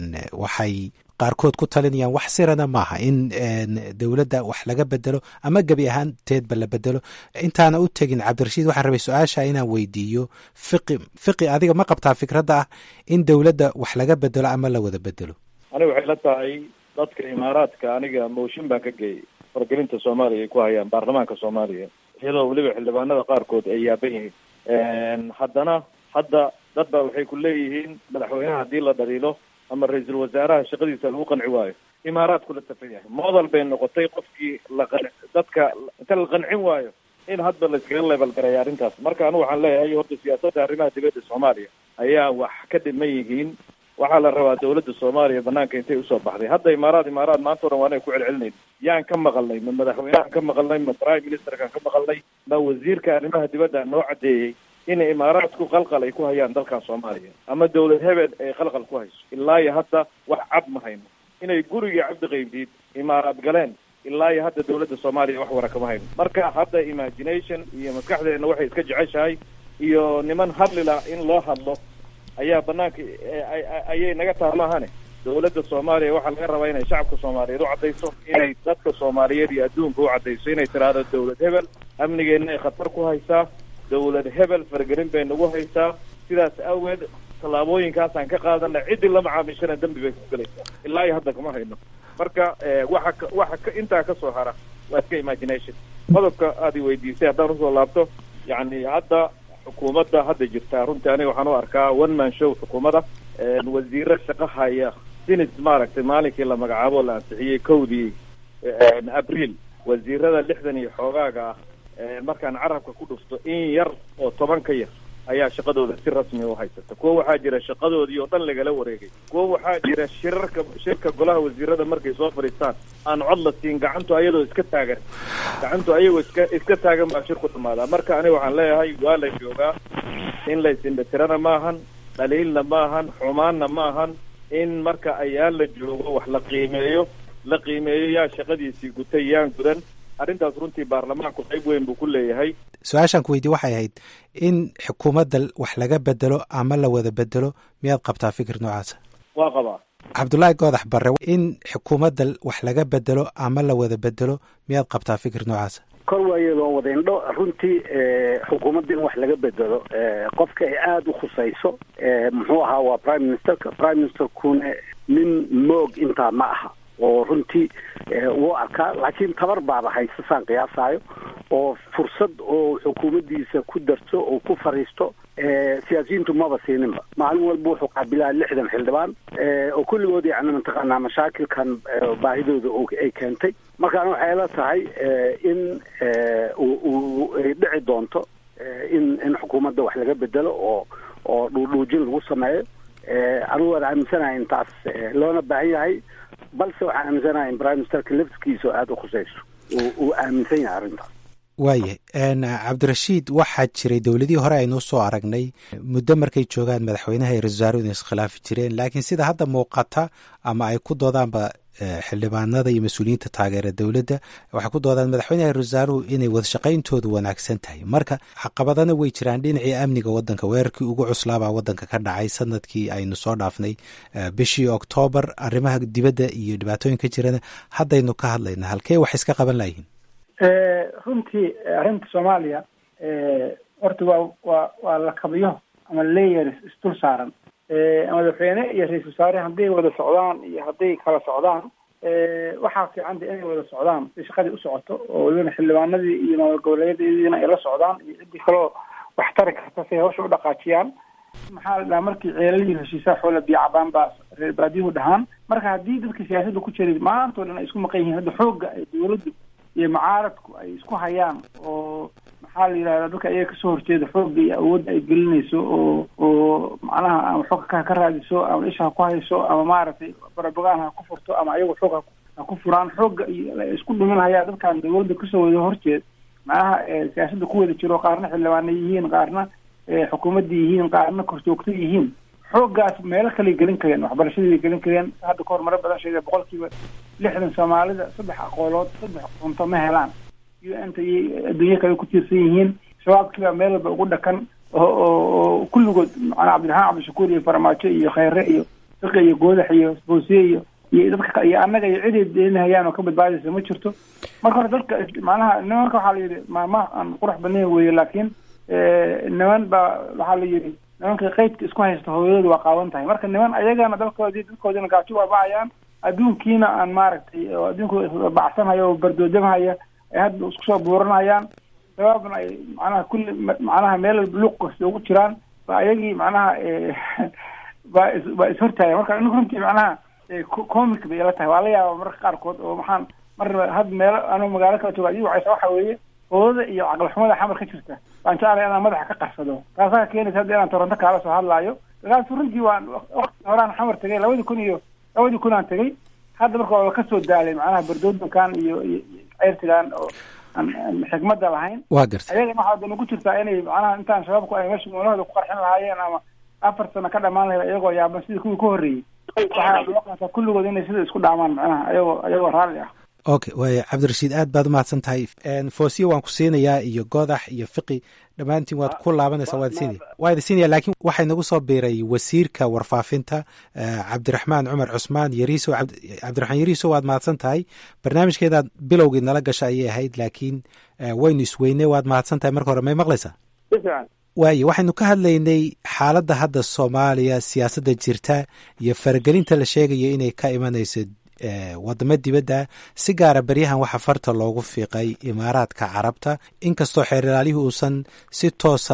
waxay qaarkood ku talinayaan wax sirana maaha in dowladda wax laga bedelo ama gebi ahaanteedba la bedelo intaana u tegin cabdirashiid waxaan rabay su-aasha inaan weydiiyo fiqi fiqi adiga ma qabtaa fikradda ah in dowladda wax laga bedelo ama la wada bedelo aniga waxay la tahay dadka imaaraadka aniga mooshin baan ka geeyay wargelinta soomaaliya ay ku hayaan baarlamaanka soomaaliya iyadoo weliba xildhibaanada qaarkood ay yaaban yihiin haddana hadda dad ba waxay ku leeyihiin madaxweynaha haddii la dhaliilo ama ra-iisul wasaaraha shaqadiisa lagu qanci waayo imaaraadku la tafan yahay modal bay noqotay qofkii la qan dadka inta la qancin waayo in hadba layskaga leebal gareeya arrintaas marka anigu waxaan leeyahay horta siyaasadda arrimaha dibadda soomaaliya ayaa wax ka dhiman yihiin waxaa la rabaa dawladda soomaaliya banaanka intay usoo baxday hadda imaaraad imaaraad maanta o dhan waanay ku celcelinayn yaan ka maqalnay ma madaxweynehan ka maqalnay ma prime ministerkaan ka maqalnay ma wasiirka arrimaha dibadda noo caddeeyey in imaaraadku qalqal ay ku hayaan dalkan soomaaliya ama dawlad hebel ay qalqal ku hayso ilaa iyo hadda wax cad ma hayno inay gurigii cabdi qaybdiid imaaraad galeen ilaa iyo hadda dawladda soomaaliya wax wara kama hayno marka hadda imagination iyo maskaxdeena waxay iska jeceshahay iyo niman hadlila in loo hadlo ayaa banaanka ayay naga taamaahane dawladda soomaaliya waxaa laga rabaa inay shacabka soomaaliyeed u caddayso inay dadka soomaaliyeed iyo adduunka u caddayso inay tiraahdo dawlad hebel amnigeenna ay khatar ku haysaa dawlad hebel fargelin bay nagu haysaa sidaas awgeed tallaabooyinkaasaan ka qaadana ciddii la macaamishana dembi bay ku gelaysaa ilaa iyo hadda kama hayno marka waxa ka waxa ka intaa kasoo hara waa iska imagination qodobka aad i weydiisay haddaan usoo laabto yacni hadda xukuumadda hadda jirtaa runtii aniga waxaan u arkaa one man show xukuumadda wasiiro shaqo haya sinis maaragtay maalinkii la magacaabo la ansixiyey kowdii abriil wasiirada lixdan iyo xoogaaga ah markaan carabka ku dhufto in yar oo toban ka yar ayaa shaqadooda si rasmi u haysata kuwo waxaa jira shaqadoodii oo dhan lagala wareegay kuwo waxaa jira shirarka shirka golaha wasiirada markay soo fadhiistaan aan cod la siin gacantu ayadoo iska taagan gacantu ayagoo iska iska taagan baa shirku dhamaadaa marka aniga waxaan leeyahay waa la joogaa in la isindhatirana maahan dhaliilna maahan xumaanna maahan in marka ayaan la joogo wax la qiimeeyo la qiimeeyo yaa shaqadiisii gutay yaan gudan arrintaas runtii baarlamaanku qayb weyn buu ku leeyahay su-aashaan ku weydiye waxay ahayd in xukuumadda wax laga bedelo ama la wada bedelo miyaad qabtaa fikir noocaasa waa qabaa cabdullaahi goodax barre in xukuumadda wax laga bedelo ama la wada bedelo miyaad qabtaa fikir noocaasa kor waayo loo wada indho runtii xukuumadda in wax laga bedelo qofka ay aada u khusayso muxuu ahaa waa prime ministerka prime ministerkuna nin moog intaa ma aha oo runtii wuu arkaa laakiin tabar baaba haysa saan qiyaasaayo oo fursad oo xukuumaddiisa ku darto oo ku fariisto siyaasiyiintu maba siininba maalin walba wuxuu qaabilaa lixdan xildhibaan oo kulligood yacni mataqaanaa mashaakilkan baahidooda ay keentay markaan waxay la tahay in uu ay dhici doonto in in xukuumadda wax laga bedelo oo oo dhuudhuujin lagu sameeyo anigu waan aaminsanahay intaas loona baahan yahay balse waxaan aaminsanahay in prime ministerka laftigiisa oo aada u khusayso uu aaminsan yahay arrintaas waayahay cabdirashiid waxaa jiray dowladihii hore aynuu soo aragnay muddo markay joogaan madaxweynaha iyo ra-isul wasaaruhu inay iskhilaafi jireen laakiin sida hadda muuqata ama ay ku doodaanba xildhibaanada iyo mas-uuliyiinta taageera dowladda waxay ku doodaan madaxweynaha ra-isul wasaaruhu inay wadashaqayntoodu wanaagsan tahay marka caqabadana way jiraan dhinacii amniga waddanka weerarkii ugu cuslaabaa waddanka ka dhacay sanadkii aynu soo dhaafnay bishii oktoobar arrimaha dibadda iyo dhibaatooyinka jirana haddaynu ka hadlayna halkee wax iska qaban layihiin runtii arrinta soomaaliya horta waa waa waa lakabiyo ama layers isdul saaran madaxweyne iyo ra-isul wasaare hadday wada socdaan iyo hadday kala socdaan waxaa fiicanta inay wada socdaan si shaqadii u socoto oo welibana xildhibaanadii iyo maamul goboleedyadiina ay la socdaan iyo ciddii kaloo wax tari karta si ay hawsha u dhaqaajiyaan maxaa la dhahaa markii ceelalihi heshiisaa xoola biyo cabaan baa reer baadiyuhu dhahaan marka haddii dadka siyaasadda ku jiray maantoo dhan ay isku maqan yihiin hadda xoogga ay dowladdu iyo mucaaradku ay isku hayaan oo maxaa la yidhahdaa dadka iyaga kasoo horjeeda xoogga iyo awoodda ay gelinayso oo oo macnaha ama xooga ka ka raadiso ama isha ha ku hayso ama maaragtay barabagaan ha ku furto ama ayagu xoog ha ha ku furaan xoogga iyo isku dhimin hayaan dadkan dowladda kasoo wada horjeed macnaha siyaasadda ku wada jiro qaarna xildhibaana yihiin qaarna xukuumadda yihiin qaarna korjoogta yihiin xooggaas meelo kaley gelin kareen waxbarashadii gelin kareen hadda ka hor maro badan sheegay boqolkiiba lixdan soomaalida saddex aqoolood saddex cunto ma helaan u n ta iyo adduunyo kale ku tiirsan yihiin shabaabkiibaa meel walba ugu dhakan oo oo kulligood macnaa cabdiraxmaan cabdishakuur iyo farmaajo iyo khayre iyo fiqi iyo goodax iyo boosiye iyo iyo dadka iyo annaga iyo ciday deenahayaan oo ka badbaadaysa ma jirto marka hore dadka macnaha nimanka waxaa la yidhi maama aan qurux badnayn weeye laakiin niman baa waxaa la yidhi nimanka qeydka isku haysta hooyadooda waa qaawan tahay marka niman ayagana dalkoodii dadkoodina gaajo waabacayaan adduunkiina aan maaragtay oo adduunku bacsanhayo oo bardoodamhaya ay hadda isku soo buuranayaan sababna ay macnaha kulli macnaha meel luuq kasta ugu jiraan ba ayagii macnaha baa is baa ishortaaya marka anigu runtii macnaha comic bay ila tahay waa la yaaba mararka qaarkood oo maxaan mar had meelo anuu magaalo kala jooga ii wacaysa waxa weeye oodada iyo caqli xumada xamar ka jirta waan jeclay inaan madaxa ka qarsado taasaa keenaysa hadda inaan toronto kaala soo hadlaayo dagaas runtii waan waqti horaan xamar tegay labadii kun iyo labadii kun aan tegay hadda marka waa kasoo daalay macnaha bardoodankan iyo iyo ceyrtigan oo aan xikmadda lahayn waa gartay ayagana waxaa dana ku jirtaa inay macnaha intaan shabaabku ay meesha moolahooda ku qarxin lahaayeen ama afar sano ka dhamaan lahayd ayagoo yaaban sidii kuwii ka horreeyey waxaa loo qaataa kulligood inay sida isku dhaamaan macnaha ayagoo ayagoo raalli ah okay waaya cabdirashiid aad baad umahadsan tahay foosiya waan ku siinayaa iyo godax iyo fiqi dhammaantiin waad ku laabanaysaa waad siinaya waa idin siinaya laakiin waxay nagu soo biiray wasiirka warfaafinta cabdiraxmaan cumar cusmaan yariiso cabdiraxmaan yariiso waad mahadsan tahay barnaamijkeedaad bilowgii nala gasha ayay ahayd laakiin waynu isweynay waad mahadsan tahay marka hore may maqlaysaa waaye waxaynu ka hadlaynay xaaladda hadda soomaaliya siyaasadda jirta iyo faragelinta la sheegayo inay ka imanayso wadamo dibadda si gaara beryahan waxaa farta loogu fiiqay imaaraadka carabta inkastoo xeer ilaalihii uusan si toosa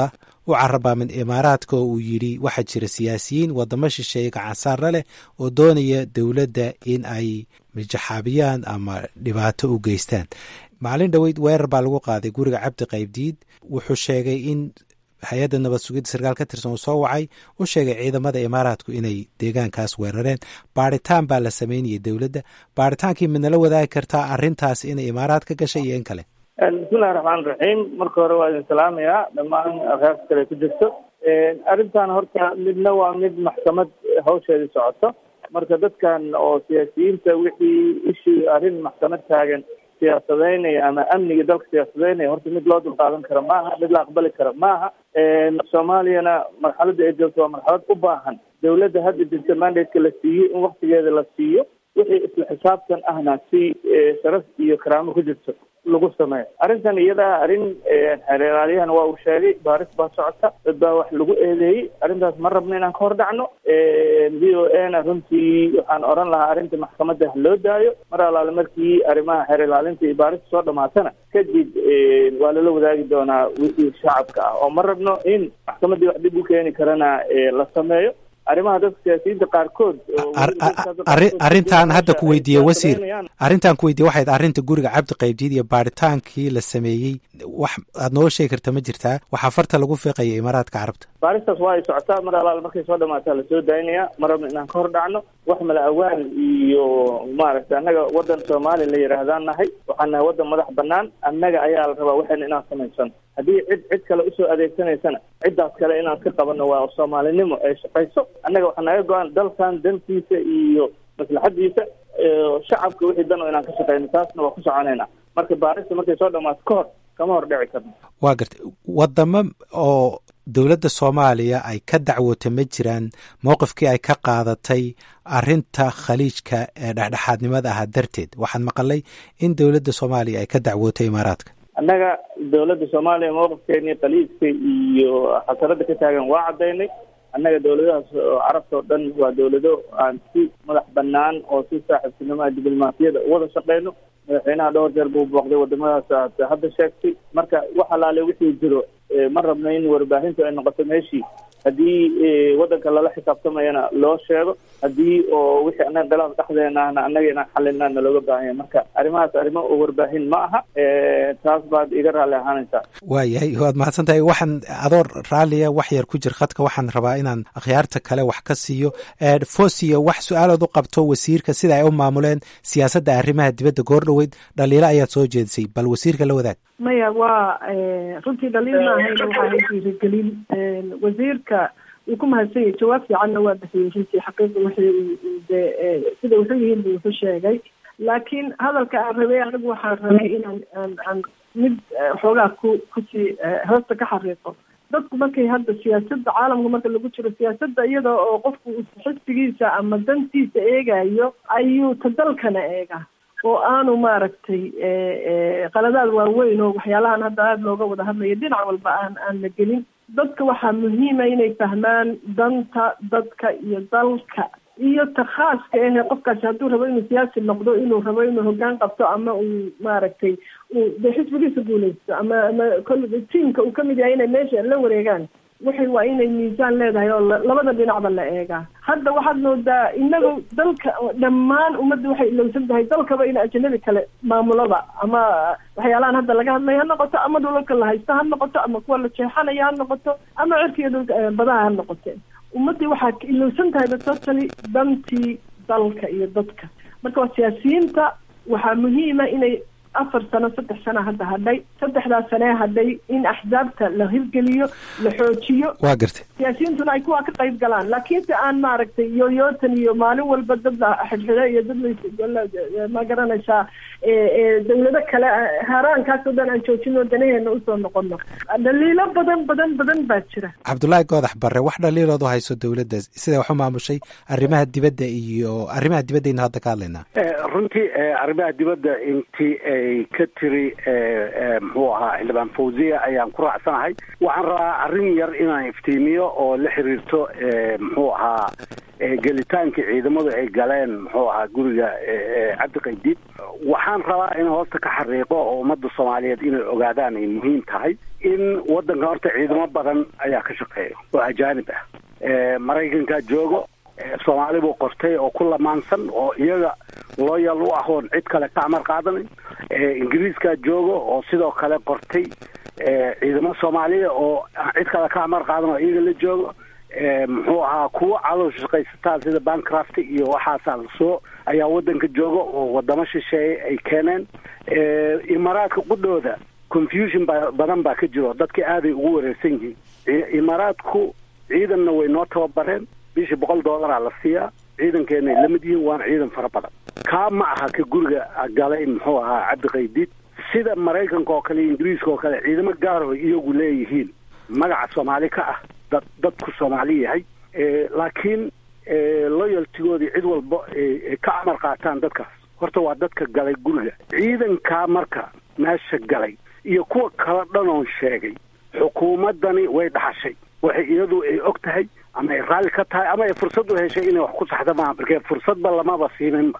u carabaamin imaaraadka oo uu yidhi waxaa jira siyaasiyiin wadamo shisheeye gacansaarla leh oo doonaya dowladda in ay mijaxaabiyaan ama dhibaato u geystaan maalin dhoweyd weerar baa lagu qaaday guriga cabdi qaybdiid wuxuu sheegay in hay-adda nabad sugidda sarkaal ka tirsan uu soo wacay u sheegay ciidamada imaaraadku inay deegaankaas weerareen baaritaan baa la sameynayay dowladda baaritaankii midnala wadaagi kartaa arrintaas inay imaaraad ka gashay iyo in kale bismillahi raxmaan raxiim marka hore waa idin salaamayaa dhammaan arkaas kale ku jirto arrintan horta midna waa mid maxkamad hawsheedii socoto marka dadkan oo siyaasiyiinta wixii ishii arrin maxkamad taagan siyaasadeynaya ama amniga dalka siyaasadeynaya horta mid loo dulqaadan karo maaha mid la aqbali karo maaha soomaaliyana marxaladda ay joogto waa marxalad u baahan dawladda hadda jirta mandateka la siiyo in waktigeeda la siiyo wixii isla xisaabtan ahna si sharaf iyo karaamo ku jirto lagu sameeyo arrintan iyadaa arrin xeeraaliyahana waa uu sheegay baaris baa socota dad baa wax lagu eedeeyey arrintaas ma rabno inaan ka hor dhacno v o a na runtii waxaan oran lahaa arrinta maxkamadda ha loo daayo mar alaale markii arrimaha xeer ilaalinta iyo baarista soo dhamaatana kadib waa lala wadaagi doonaa wixii shacabka ah oo ma rabno in maxkamaddii wax dhib u keeni karana la sameeyo arrimaha dadka siyaasiyiinta qaarkood arrintan hadda ku weydiiye wasiir arrintan ku weydiye waxayd arrinta guriga cabdi qaybdiid iyo baaritaankii la sameeyey wax aad noo sheegi karta ma jirtaa waxaa farta lagu fiiqaya imaaraadka carabta baaristaas waa ay socotaa mar alaal markay soo dhamaataa lasoo daynaya ma rabno inaan ka hor dhacno wax mala awaan iyo maaragtay annaga waddan soomaaliya la yidhaahdaan nahay waxaan nahay waddan madax banaan annaga ayaa la rabaa waxayna inaan samaysano haddii cid cid kale usoo adeegsanaysana ciddaas kale inaan ka qabanno waa soomaalinimo ay shaqayso annaga waxaa naga go-an dalkan dantiisa iyo maslaxadiisa shacabka wixii dan oo inaan ka shaqeyno taasna waa ku soconayna marka baarista markay soo dhamaato ka hor kama hor dhici karno waa gartay wadamo oo dowladda soomaaliya ay ka dacwoota ma jiraan mowqifkii ay ka qaadatay arrinta khaliijka ee dhexdhexaadnimada ahaa darteed waxaan maqalay in dowladda soomaaliya ay ka dacwootay imaaraadka annaga dowladda soomaaliya mowqifkeeni khaliijka iyo xasarada ka taagan waa caddaynay annaga dowladahaas carabta oo dhan waa dowlado aan si madax banaan oo si saaxiibtinimoa diblomaasiyada uwada shaqeyno madaxweynaha dhowr jeer buu booqday wadamadaas aad hadda sheegtay marka wax alaale wixii jiro ma rabno in warbaahintu ay noqoto meeshii haddii waddanka lala xisaabtamayana loo sheego haddii oo wixii annaga khilaaf dhexdeena ahna annaga inaan xalina nalooga baahan yahay marka arrimahaas arrimo oo warbaahin ma aha taas baad iga raalli ahaanaysaa waayahay waad mahadsan tahay waxaan adoo raalliya wax yar ku jir khadka waxaan rabaa inaan akhyaarta kale wax ka siiyo fosiyo wax su-aalood u qabto wasiirka sida ay u maamuleen siyaasadda arrimaha dibadda goor dhoweyd dhaliilo ayaad soo jeedisay bal wasiirka la wadaag maya waa runtii dhaliil ma ahayna waxaa hay dhiirigelin wasiirka wuu ku mahadsan yahay jawaab fiicanna waa bixiyey runtii xaqiiqa wixii de sida wuxuu yihiin bu wuxuu sheegay laakiin hadalka aan rabay anigu waxaan rabay inaan aan aan mid xoogaa ku kusii hoosta ka xariiqo dadku markay hadda siyaasadda caalamka marka lagu jiro siyaasadda iyada oo qofku xisbigiisa ama dantiisa eegayo ayuu ta dalkana eega oo aanu maaragtay qaladaad waaweyn oo waxyaalahan hadda aada looga wada hadlayo dhinac walba aan aan la gelin dadka waxaa muhiima inay fahmaan danta dadka iyo dalka iyo ta khaaska ahe qofkaasi hadduu rabo inuu siyaasi noqdo inuu rabo inuu hoggaan qabto ama uu maaragtay uu de xisbigiisa guuleysto ama ama kol tiamka uu kamid yahay inay meesha la wareegaan waxay waa inay miisaan leedahay oo labada dhinacba la eegaa hadda waxaad moodaa inagu dalka dhammaan ummadda waxay ilowsan tahay dalkaba in ajanabi kale maamulada ama waxyaalahan hadda laga hadlaya ha noqoto ama dhulalka la haysto ha noqoto ama kuwa la jeexanaya ha noqoto ama cirkiiyo dhulka badaha ha noqoteen ummaddii waxaa ilowsan tahay batotally dantii dalka iyo dadka marka waa siyaasiyiinta waxaa muhiima inay afar sano saddex sana hadda hadhay saddexdaas sanee hadhay in axsaabta la hirgeliyo la xoojiyo waa gartay siyaasiyiintuna ay kuwaa ka qayb galaan laakiinse aan maaragtay yoyootan iyo maalin walba dad la xidhxidho iyo dad ma garanaysaa dawlado kale haaraankaas oo dhan aan joojino danaheena usoo noqono dhaliilo badan badan badan baa jira cabdullaahi goodax barre wax dhaliilood u hayso dowladda siday wax u maamushay arrimaha dibadda iyo arrimaha dibaddayna hadda ka hadlaynaa runtii arrimaha dibadda intii ay ka tiri muxuu ahaa xildhibaan fawziya ayaan ku raacsanahay waxaan rabaa arrin yar inaan iftiimiyo oo la xiriirto muxuu ahaa gelitaankii ciidamadu ay galeen muxuu ahaa guriga cabdi qaydiid waxaan rabaa in hoosta ka xariiqo oo ummadda soomaaliyeed inay ogaadaan ay muhiim tahay in waddanka horta ciidamo badan ayaa ka shaqeeya oo ajaanib ah maraykankaa joogo soomaali buu qortay oo ku lamaansan oo iyaga looyal u ah oon cid kale ka amar qaadanin ingiriiskaa joogo oo sidoo kale qortay ciidamo soomaaliya oo cid kale ka amar qaadan oo iyaga la joogo muxuu ahaa kuwo cadow shaqaysataa sida bancraft iyo waxaasaa lasoo ayaa waddanka jooga oo wadamo shisheeye ay keeneen imaaraadka qudhooda confusion ba badan baa ka jiro dadkii aaday ugu wareersan yihiin imaaraadku ciidanna way noo tababareen bishii boqol dollaraa la siiyaa ciidankeenay la mid yihiin waana ciidan fara badan kaa ma aha ka guriga galay muxuu ahaa cabdiqaydiid sida maraykanka oo kale iyo ingiriiska oo kale ciidamo gaaroo iyagu leeyihiin magaca soomaali ka ah dad dadku soomaali yahay laakiin loyaltigoodii cid walba ka amar qaataan dadkaas horta waa dadka galay guriga ciidankaa marka meesha galay iyo kuwa kala dhanoon sheegay xukuumaddani way dhaxashay waxay iyadu ay og tahay ama ay raalli ka tahay ama ay fursad u heshay inay wax ku saxda maaha markee fursadba lamaba siininba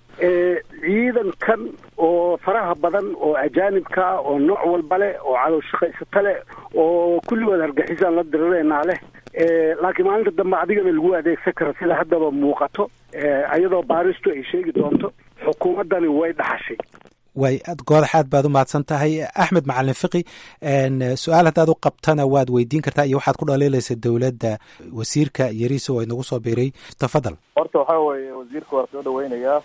ciidankan oo faraha badan oo ajaanibka oo nooc walba leh oo cadow shaqaysata leh oo kulligood hargexisaan la dirireynaa leh laakiin maalinta dambe adigana lagu adeegsan kara sida haddaba muuqato iyadoo baaristu ay sheegi doonto xukuumaddani way dhaxashay way goodax aad baad u mahadsan tahay axmed macalin fiqi su-aal haddaad u qabtana waad weydiin kartaa iyo waxaad ku dhaliilaysa dowladda wasiirka yariisa oo inagu soo biiray tafadal horta waxaa weeye wasiirka waa soo dhaweynayaa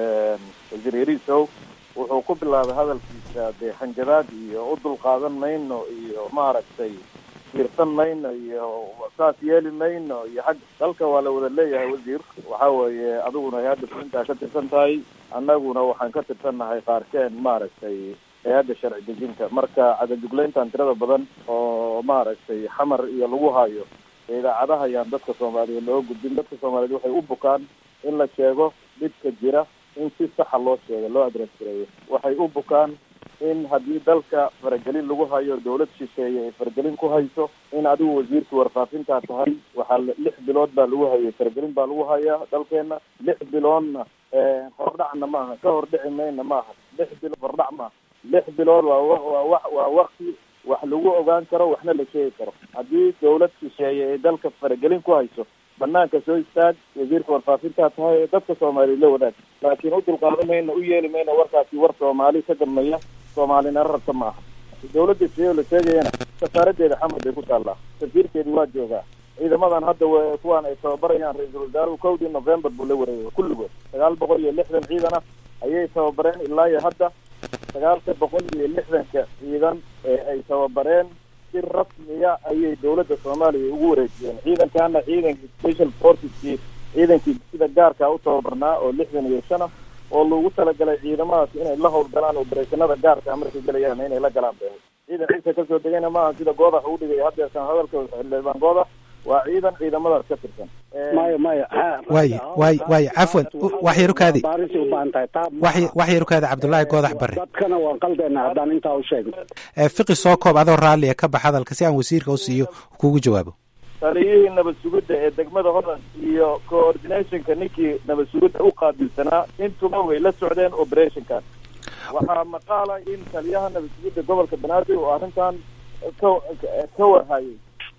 wasiir yariisow wuxuu ku bilaabay hadalkiisa dee hanjabaad iyo u dulqaadan mayno iyo maaragtay fiirsan mayno iyo saas yeeli mayno iyo xag dalka waa la wada leeyahay wasiir waxa weeye adiguna hay-adda fulintaa ka tirsan tahay annaguna waxaan ka tirsannahay qaarkeen maaragtay hay-adda sharci dejinta marka cadajuglayntan tirada badan oo maaragtay xamar iyo lagu hayo idaacadaha ayaan dadka soomaaliyeed loo gudbin dadka soomaaliyeed waxay u bukaan in la sheego dhibka jira in si saxa loo sheego loo adress gareeyo waxay u bukaan in haddii dalka faragelin lagu hayo dawlad shisheeye ay faragelin ku hayso in adigu wasiirka warfaafintaa tahay waxaa lix bilood baa lagu hayay faragelin baa lagu hayaa dalkeena lix biloodna hordhacna maaha ka hordhici mayna maaha lix bilood hordhac maaha lix bilood waa waa wa waa wakti wax lagu ogaan karo waxna la sheegi karo haddii dawlad shisheeye ay dalka faragelin ku hayso banaanka soo istaag wasiirka warfaafintaa tahay dadka soomaaliya la wadaag laakiin u dulqaadan mayno u yeeli mayno warkaasi war soomaali ka gadmaya soomaalina rabta ma aha dawladda siyo la sheegayana safaaradeeda xamar bay ku taallaa safiirkeedi waa joogaa ciidamadan hadda w kuwaan ay tababarayaan ra-iisul wasaaruhu kowdii november buu la wareegay kulligood sagaal boqol iyo lixdan ciidan ah ayay tababareen ilaa iyo hadda sagaalka boqol iyo lixdanka ciidan ee ay tababareen si rasmiya ayay dawladda soomaaliya ugu wareejiyeen ciidankana ciidankii special forceskii ciidankii sida gaarkaa u tababarnaa oo lixdan iyo shan ah oo lagu talagalay ciidamadaas inay la howlgalaan obereshanada gaarka markay gelayaan inay la galaan bay ciidan ciisa kasoo degayna maaha sida goodax uu dhigay haddeersan hadalka xildhibaan goodax waa ciidan ciidamadaas ka tirsan maya maya waay waay waay cafwan wax yar ukaadi baarisay u baahan tahay taa wax yar ukaadi cabdullaahi goodax bare dadkana waan qaldeena haddaan intaa u sheegno fiqi soo koob adoo raalliya ka bax hadalka si aan wasiirka u siiyo kugu jawaabo taliyihii nabad sugidda ee degmada holland iyo coordinationka ninkii nabad sugidda u qaabilsanaa intuba way la socdeen operationkan waxaa maqaala in taliyaha nabad sugidda gobolka banaadir oo arrintan ka ka warhayay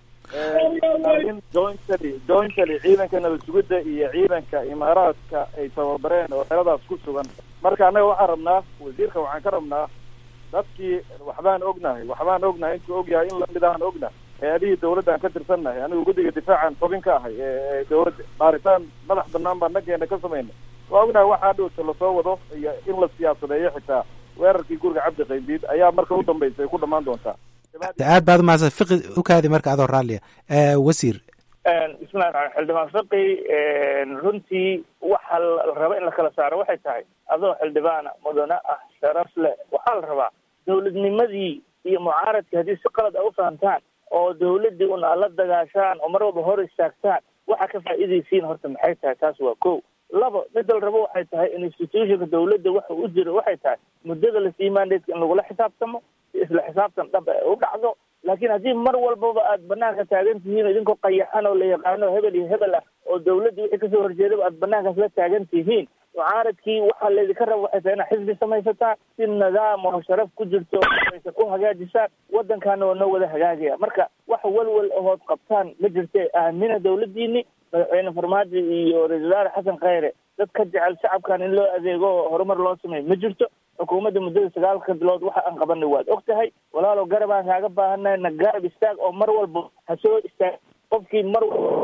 in jointly jointly ciidanka nabad sugidda iyo ciidanka imaaraadka ay tababareen oo xeradaas ku sugan marka annaga waxaan rabnaa wasiirka waxaan ka rabnaa dadkii waxbaan ognahay waxbaan ognahay intuu ogyahay in lamid ahaan ognahay hay-adihii dawladdan ka tirsannahay anigu guddiga difaacan xubin ka ahay ee dawladda baaritaan madax banaan baan nageena ka samayna waa ognahay waxaa dhowta lasoo wado iyo in la siyaasadeeyo xitaa weerarkii guriga cabdi qaybiid ayaa marka u dambaysa ay ku dhamaan doontaa aad baad umahadsan fiqi ukaadi marka adoo raalliya wasiir bismillahi raxmaan xildhibaan fiqi runtii waxa la raba in la kala saaro waxay tahay adoo xildhibaana mudane ah sharaf leh waxaa la rabaa dawladnimadii iyo mucaaradkii haddii si qalad a u fahamtaan oo dawladdii un aad la dagaashaan oo mar walba hor istaagtaan waxa ka faa'iidaysiin horta maxay tahay taas waa ko labo midda la rabo waxay tahay institutionka dawladda waxa u jiro waxay tahay muddada lasii mandateka in lagula xisaabtamo isla xisaabtan dhab u dhacdo laakiin haddii mar walbaba aad banaanka taagan tihiin o idinkoo qayaxan oo la yaqaano hebel iyo hebel ah oo dawladda wixii kasoo horjeedaba aad banaankaas la taagan tihiin mucaaradkii waxaa laydinka raba waxay tahay inaad xisbi samaysataan si nidaam oo sharaf ku jirto aysa ku hagaajisaan waddankaana waa noo wada hagaagaya marka wax walwal ahood qabtaan ma jirte aamina dawladdiini madaxweyne farmaajo iyo ra-isul wasaare xasan khayre dad ka jecel shacabkan in loo adeego oo horumar loo sameeyo ma jirto xukuumadda muddada sagaalka bilood waxa aan qabanay waad og tahay walaalow garab aan kaaga baahannahay na garab istaag oo mar walba ha soo istaag qofkii mar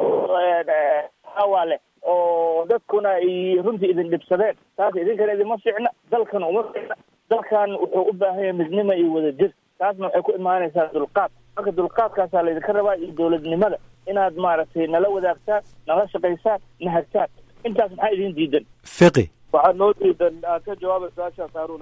walba leh oo dadkuna ay runtii idin dhibsadeen taas idinkana idinma fiicna dalkana uma fiicna dalkan wuxuu u baahan yahay midnimo iyo wadajir taasna waxay ku imaanaysaa dulqaad marka dulqaadkaasaa laydinka rabaa iyo dawladnimada inaad maaragtay nala wadaagtaan nala shaqaysaan na hagtaan intaas maxaa idin diidan fiqi waxaa noo diidan aad ka jawaaba su-aashaas haaruna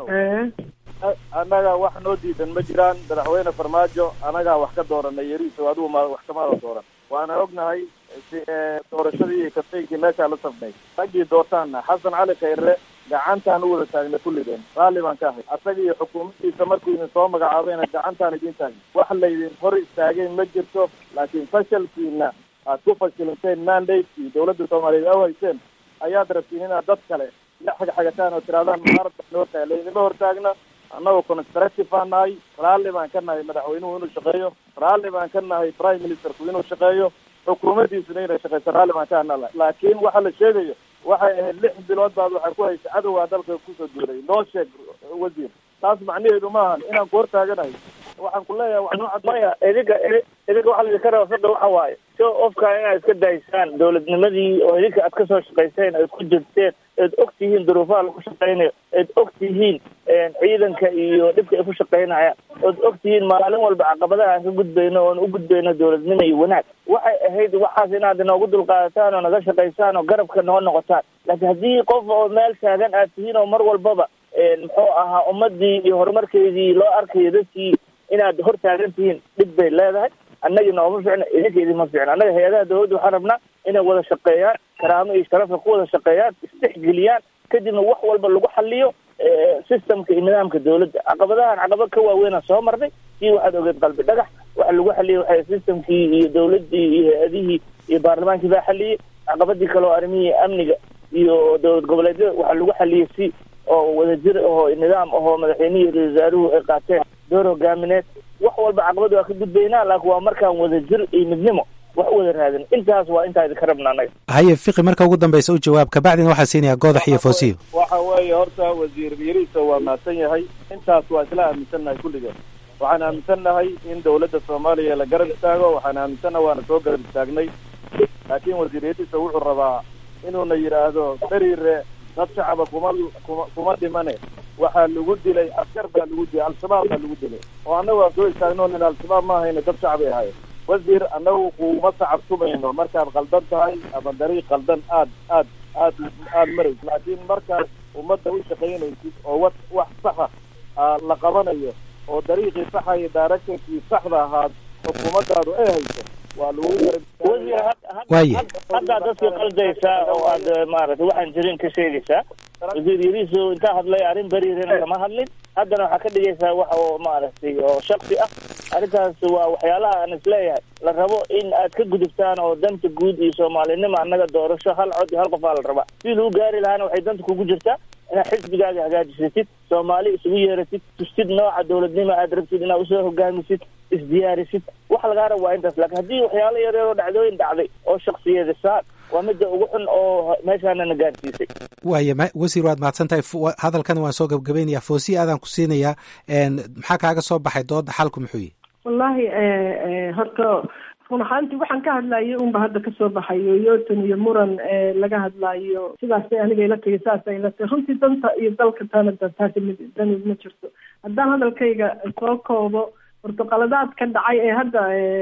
annaga wax noo diidan ma jiraan madaxweyne farmaajo annagaa wax ka dooranay yariiso adigu ma wax kamaada dooran waana ognahay doorashadii iyo kafaygii meeshaa la safnay raggii doortaana xasan cali khayre gacantaan u wada taagnay kulligeen raalli baan ka ahay asaga iyo xukuumaddiisa markuu idin soo magacaabayna gacantaan idin taagna wax laydin hor istaageen ma jirto laakiin fashalkiina aad ku fashilanteen mandatekii dawladda soomaaliyeed aw hayseen ayaad rabtiin inaad dad kale la xagxagataan oo tirahdaan mucaarad baan hor taagna laydinma hortaagna annagoo constructive baan nahay raalli baan ka nahay madaxweynuhu inuu shaqeeyo raalli baan ka nahay prime ministerku inuu shaqeeyo xukuumaddiisuna inay shaqeyso raalli baan ka hana laakiin waxa la sheegayo waxay ahayd lix bilood baad waxay ku haysay cadowgaa dalka kusoo duulay noo sheeg wasiir taas macnaheedu maahan inaan ku hortaaganahay waxaan ku leeyahay wax noo cad maya idinka idinka waxaa laydinka raba sadda waxa waaye so ofkaa inaad iska daysaan dawladnimadii oo idinka aad kasoo shaqayseen aad ku jirteen eed og tihiin duruufaha lagu shaqaynayo eed og tihiin ciidanka iyo dhibka ay ku shaqaynayaan ood og tihiin maalin walba caqabadaha aan ka gudbayno oon u gudbayno dawladnimo iyo wanaag waxay ahayd waxaas inaad inoogu dulqaadataan oo naga shaqaysaan oo garabka noo noqotaan laakiin haddii qof oo meel taagan aad tihiin oo mar walbaba muxuu ahaa ummadii iyo horumarkeedii loo arkayo dadkii inaad hor taagan tihiin dhib bay leedahay annagii nooma ficna idinka idinma ficna annaga hay-adaha dawladda waxaan rabnaa inay wada shaqeeyaan karaamo iyo sharafka ku wada shaqeeyaan istixgeliyaan kadibna wax walba lagu xaliyo systemka iyo nidaamka dawladda caqabadahan caqabad ka waaweynaa soo marnay sii waxaad ogeed qalbi dhagax waxa lagu xaliyey waxay systemkii iyo dawladdii iyo hay-adihii iyo baarlamaankii baa xaliyey caqabadii kale oo arrimihii amniga iyo dowlad goboleedyada waxaa lagu xaliyey si oo wadajir ahoo nidaam ahoo madaxweynihii ra wasaaruhu ay qaateen door hogaamineed wax walba caqabad waa ka gudbaynaa laakiin waa markaan wadajir iyo midnimo wax u wada raadin intaas waa intaa idinka rabna annaga haye fiqi marka ugu dambaysa u jawaab kabacdina waxaa siinayaa goodax iyo foosiyo waxa weeye horta wasiir yariisa waa mahadsan yahay intaas waa isla aaminsannahay kulligeen waxaan aaminsannahay in dawladda soomaaliya la garab istaago waxaan aaminsannahay waana soo garab istaagnay laakiin wasiir yariisa wuxuu rabaa inuuna yidhaahdo beriire dad shacaba kuma kuma kuma dhimane waxaa lagu dilay askar baa lagu dilay al-shabaab baa lagu dilay oo annagu aan soo istaagno nin al-shabaab ma ahayna dad shacbay ahaayeen wasiir annagu kuma sacabtumayno markaad qaldan tahay ama dariiq qaldan aad aad aad aad marayso laakiin markaad ummadda u shaqaynaysid oo wa wax saxa la qabanayo oo dariiqii saxa iyo directorkii saxda ahaad xukuumaddaadu ay hayso waa lagu waaye haddaa dadkii qaldaysaa oo aad maaragtay waxaan jirin ka sheegaysaa wasiir yariiso intaa hadlay arrin beriirina kama hadlin haddana waxaa ka dhigaysaa wax oo maaragtay oo shaksi ah arrintaas waa waxyaalaha aan isleeyahay la rabo in aad ka gudubtaan oo danta guud iyo soomaalinimo annaga doorasho hal cod iyo hal qof aa la rabaa sidii lagu gaari lahaana waxay danta kugu jirtaa inaad xisbigaaga hagaajisatid soomaali isugu yeeratid tustid nooca dawladnimo aad rabtid inaad usoo hogaamisid isdiyaarisid wax lagaa rabo waa intaas laakiin haddii waxyaalo yaryar oo dhacdooyin dhacday oo shaksiyadisaan waa midda ugu xun oo meeshaana na gaarsiisay waaye wasiir waad mahadsan tahay hadalkan waan soo gabgabaynayaa foosiya aadaan ku siinayaa maxaa kaaga soo baxay dooda xalku muxuu yihi wallahi horta run ahaantii waxaan ka hadlayay unba hadda kasoo baxayo yotan iyo muran laga hadlaayo sidaasay aniga ila tahi saasay ila tahi runtii danta iyo dalka tana taasi mid dani ma jirto haddaan hadalkayga soo koobo horta qaladaad ka dhacay ee hadda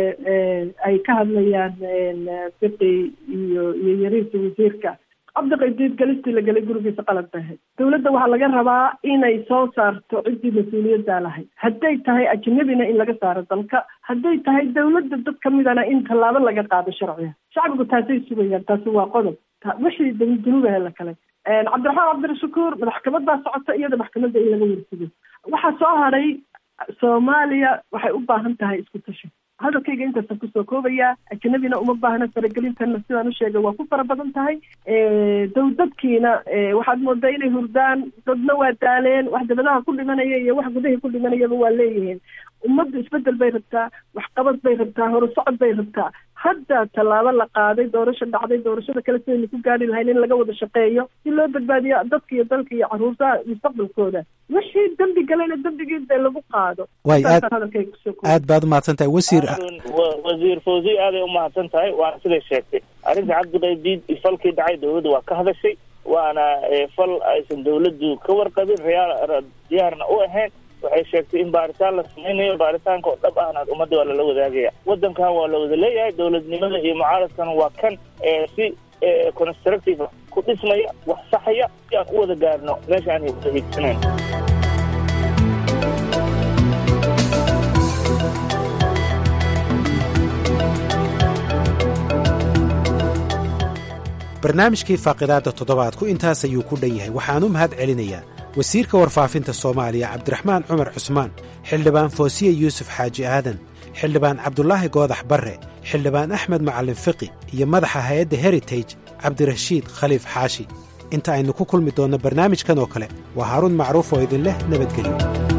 ay ka hadlayaan fiqi iyo iyo yariisa wasiirka cabdiqaydiid galistii la gelay gurigiisa qalad bay ahayd dawladda waxaa laga rabaa inay soo saarto ciddii mas-uuliyaddaa lahayd hadday tahay ajnabina in laga saaro dalka hadday tahay dawladda dad kamidana in tallaabo laga qaado sharciga shacbigu taasay sugayaan taasi waa qodob wixii dunuubahe la kale cabdiraxmaan cabdirashakuur maxkamad baa socota iyada maxkamadda in laga warsigo waxaa soo hadhay soomaaliya waxay u baahan tahay isku tashi hadalkayga intaasan kusoo koobayaa ajnabina uma baahna faragelintanna sidaan u sheegay waa ku fara badan tahay dow dadkiina waxaad moodaa inay hurdaan dadna waa daaleen wax dabadaha ku dhimanaya iyo wax gudahii ku dhimanayaba waa leeyihiin ummaddu isbedel bay rabtaa waxqabad bay rabtaa horusocod bay rabtaa hadda tallaabo la qaaday doorasho dhacday doorashada kale sidaynu ku gaari lahayn in laga wada shaqeeyo si loo badbaadiyo dadka iyo dalka iyo caruurta mustaqbalkooda wixii dembi galayna dembigii dee lagu qaado way aad Saasaan hadalkayga kusoo koobaya. aad baad umahadsan tahay wasiir wa- wasiir fawzi aaday umahadsan tahay waana siday sheegtay arrinta cabdiqaydiid falkii dhacay dowladda waa ka hadashay waana eh, fal aysan dowladdu ka warqabin reyaal diyaarna u ahayn waxay sheegtay in baaritaan la samaynayo baaritaanka oo dhab ahna ummadda waa lala wadaagaya waddankan waa la wada leeyahay dowladnimada iyo mucaaradkana waa kan eh, si eh, constructive ku dhismaya wax saxaya si aan u wada gaarno meesha aan wada hiigsanayn barnaamijkii faaqidaadda toddobaadku intaas ayuu ku dhan yahay waxaan u mahad celinayaa wasiirka warfaafinta soomaaliya cabdiraxmaan cumar cusmaan xildhibaan foosiye yuusuf xaaji aadan xildhibaan cabdulaahi goodax barre xildhibaan axmed macallin fiqi iyo madaxa hay-adda heritage cabdirashiid khaliif xaashi inta aynu ku kulmi doonno barnaamijkan oo kale waa haaruun macruuf oo idin leh nabadgelyo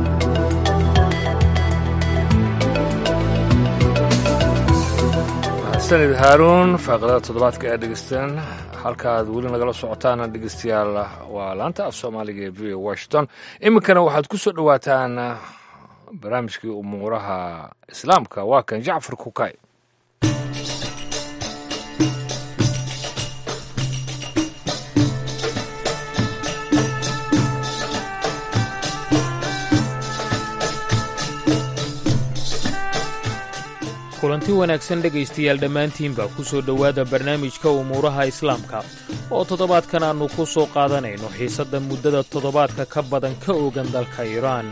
sanid haaruun faaqidada toddobaadka ee dhegeysteen halkaaad weli nagala socotaana dhegeystayaal waa laanta af soomaaliga ee v o washington iminkana waxaad ku soo dhowaataan barnaamijkii umuuraha islaamka waa kan jacfar kukay kulanti wanaagsan dhegaystayaal dhammaantiinba ku soo dhowaada barnaamijka umuuraha islaamka oo toddobaadkan aannu ku soo qaadanayno xiisadda muddada toddobaadka ka badan ka ogan dalka iiraan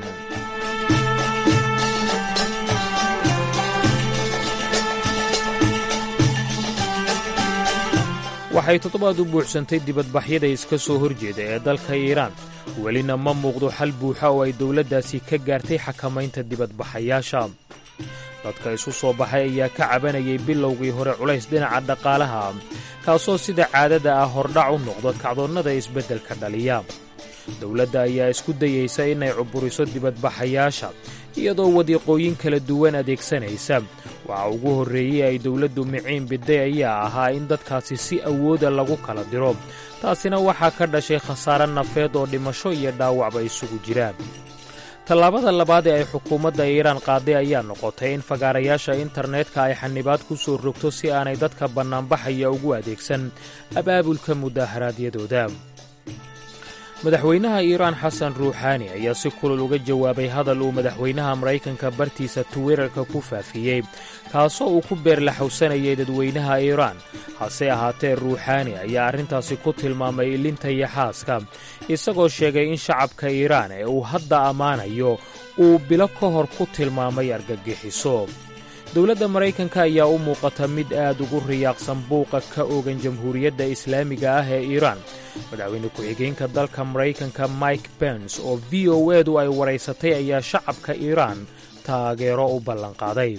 waxay toddobaad u buuxsantay dibadbaxyada iska soo horjeeda ee dalka iiraan welina ma muuqdo xal buuxa oo ay dowladdaasi ka gaartay xakamaynta dibadbaxayaasha dadka isu soo baxay ayaa ka cabanayay bilowgii hore culays dhinaca dhaqaalaha kaasoo sida caadada ah hordhac u noqdo kacdoonnada isbeddelka dhaliya dowladda ayaa isku dayaysa inay cuburiso dibadbaxayaasha iyadoo wadiiqooyin kala duwan adeegsanaysa waxa ugu horreeyey ay dowladdu miciin biday ayaa ahaa in dadkaasi si awooda lagu kala diro taasina waxaa ka dhashay khasaare nafeed oo dhimasho iyo dhaawacba isugu jiraan tallaabada labaad ee ay xukuumadda iiraan qaaday ayaa noqotay in fagaarayaasha internetka ay xanibaad ku soo rogto si aanay dadka bannaanbaxaya ugu adeegsan abaabulka mudaaharaadyadooda madaxweynaha iiraan xasan ruuxaani ayaa si kulul uga jawaabay hadal uu madaxweynaha maraykanka bartiisa twitterka ku faafiyey kaasoo uu ku beerlaxowsanayay dadweynaha iiraan hase ahaatee ruuxaani ayaa arrintaasi ku tilmaamay ilinta iyo xaaska isagoo sheegay in shacabka iiraan ee uu hadda ammaanayo uu bilo ka hor ku tilmaamay argagixiso dowladda maraykanka ayaa u muuqata mid aad ugu riyaaqsan buuqa ka ogan jamhuuriyadda islaamiga ah ee iiraan madaxweyne ku-xigeenka dalka maraykanka mike bens oo v o edu ay waraysatay ayaa shacabka iiraan taageero u ballanqaaday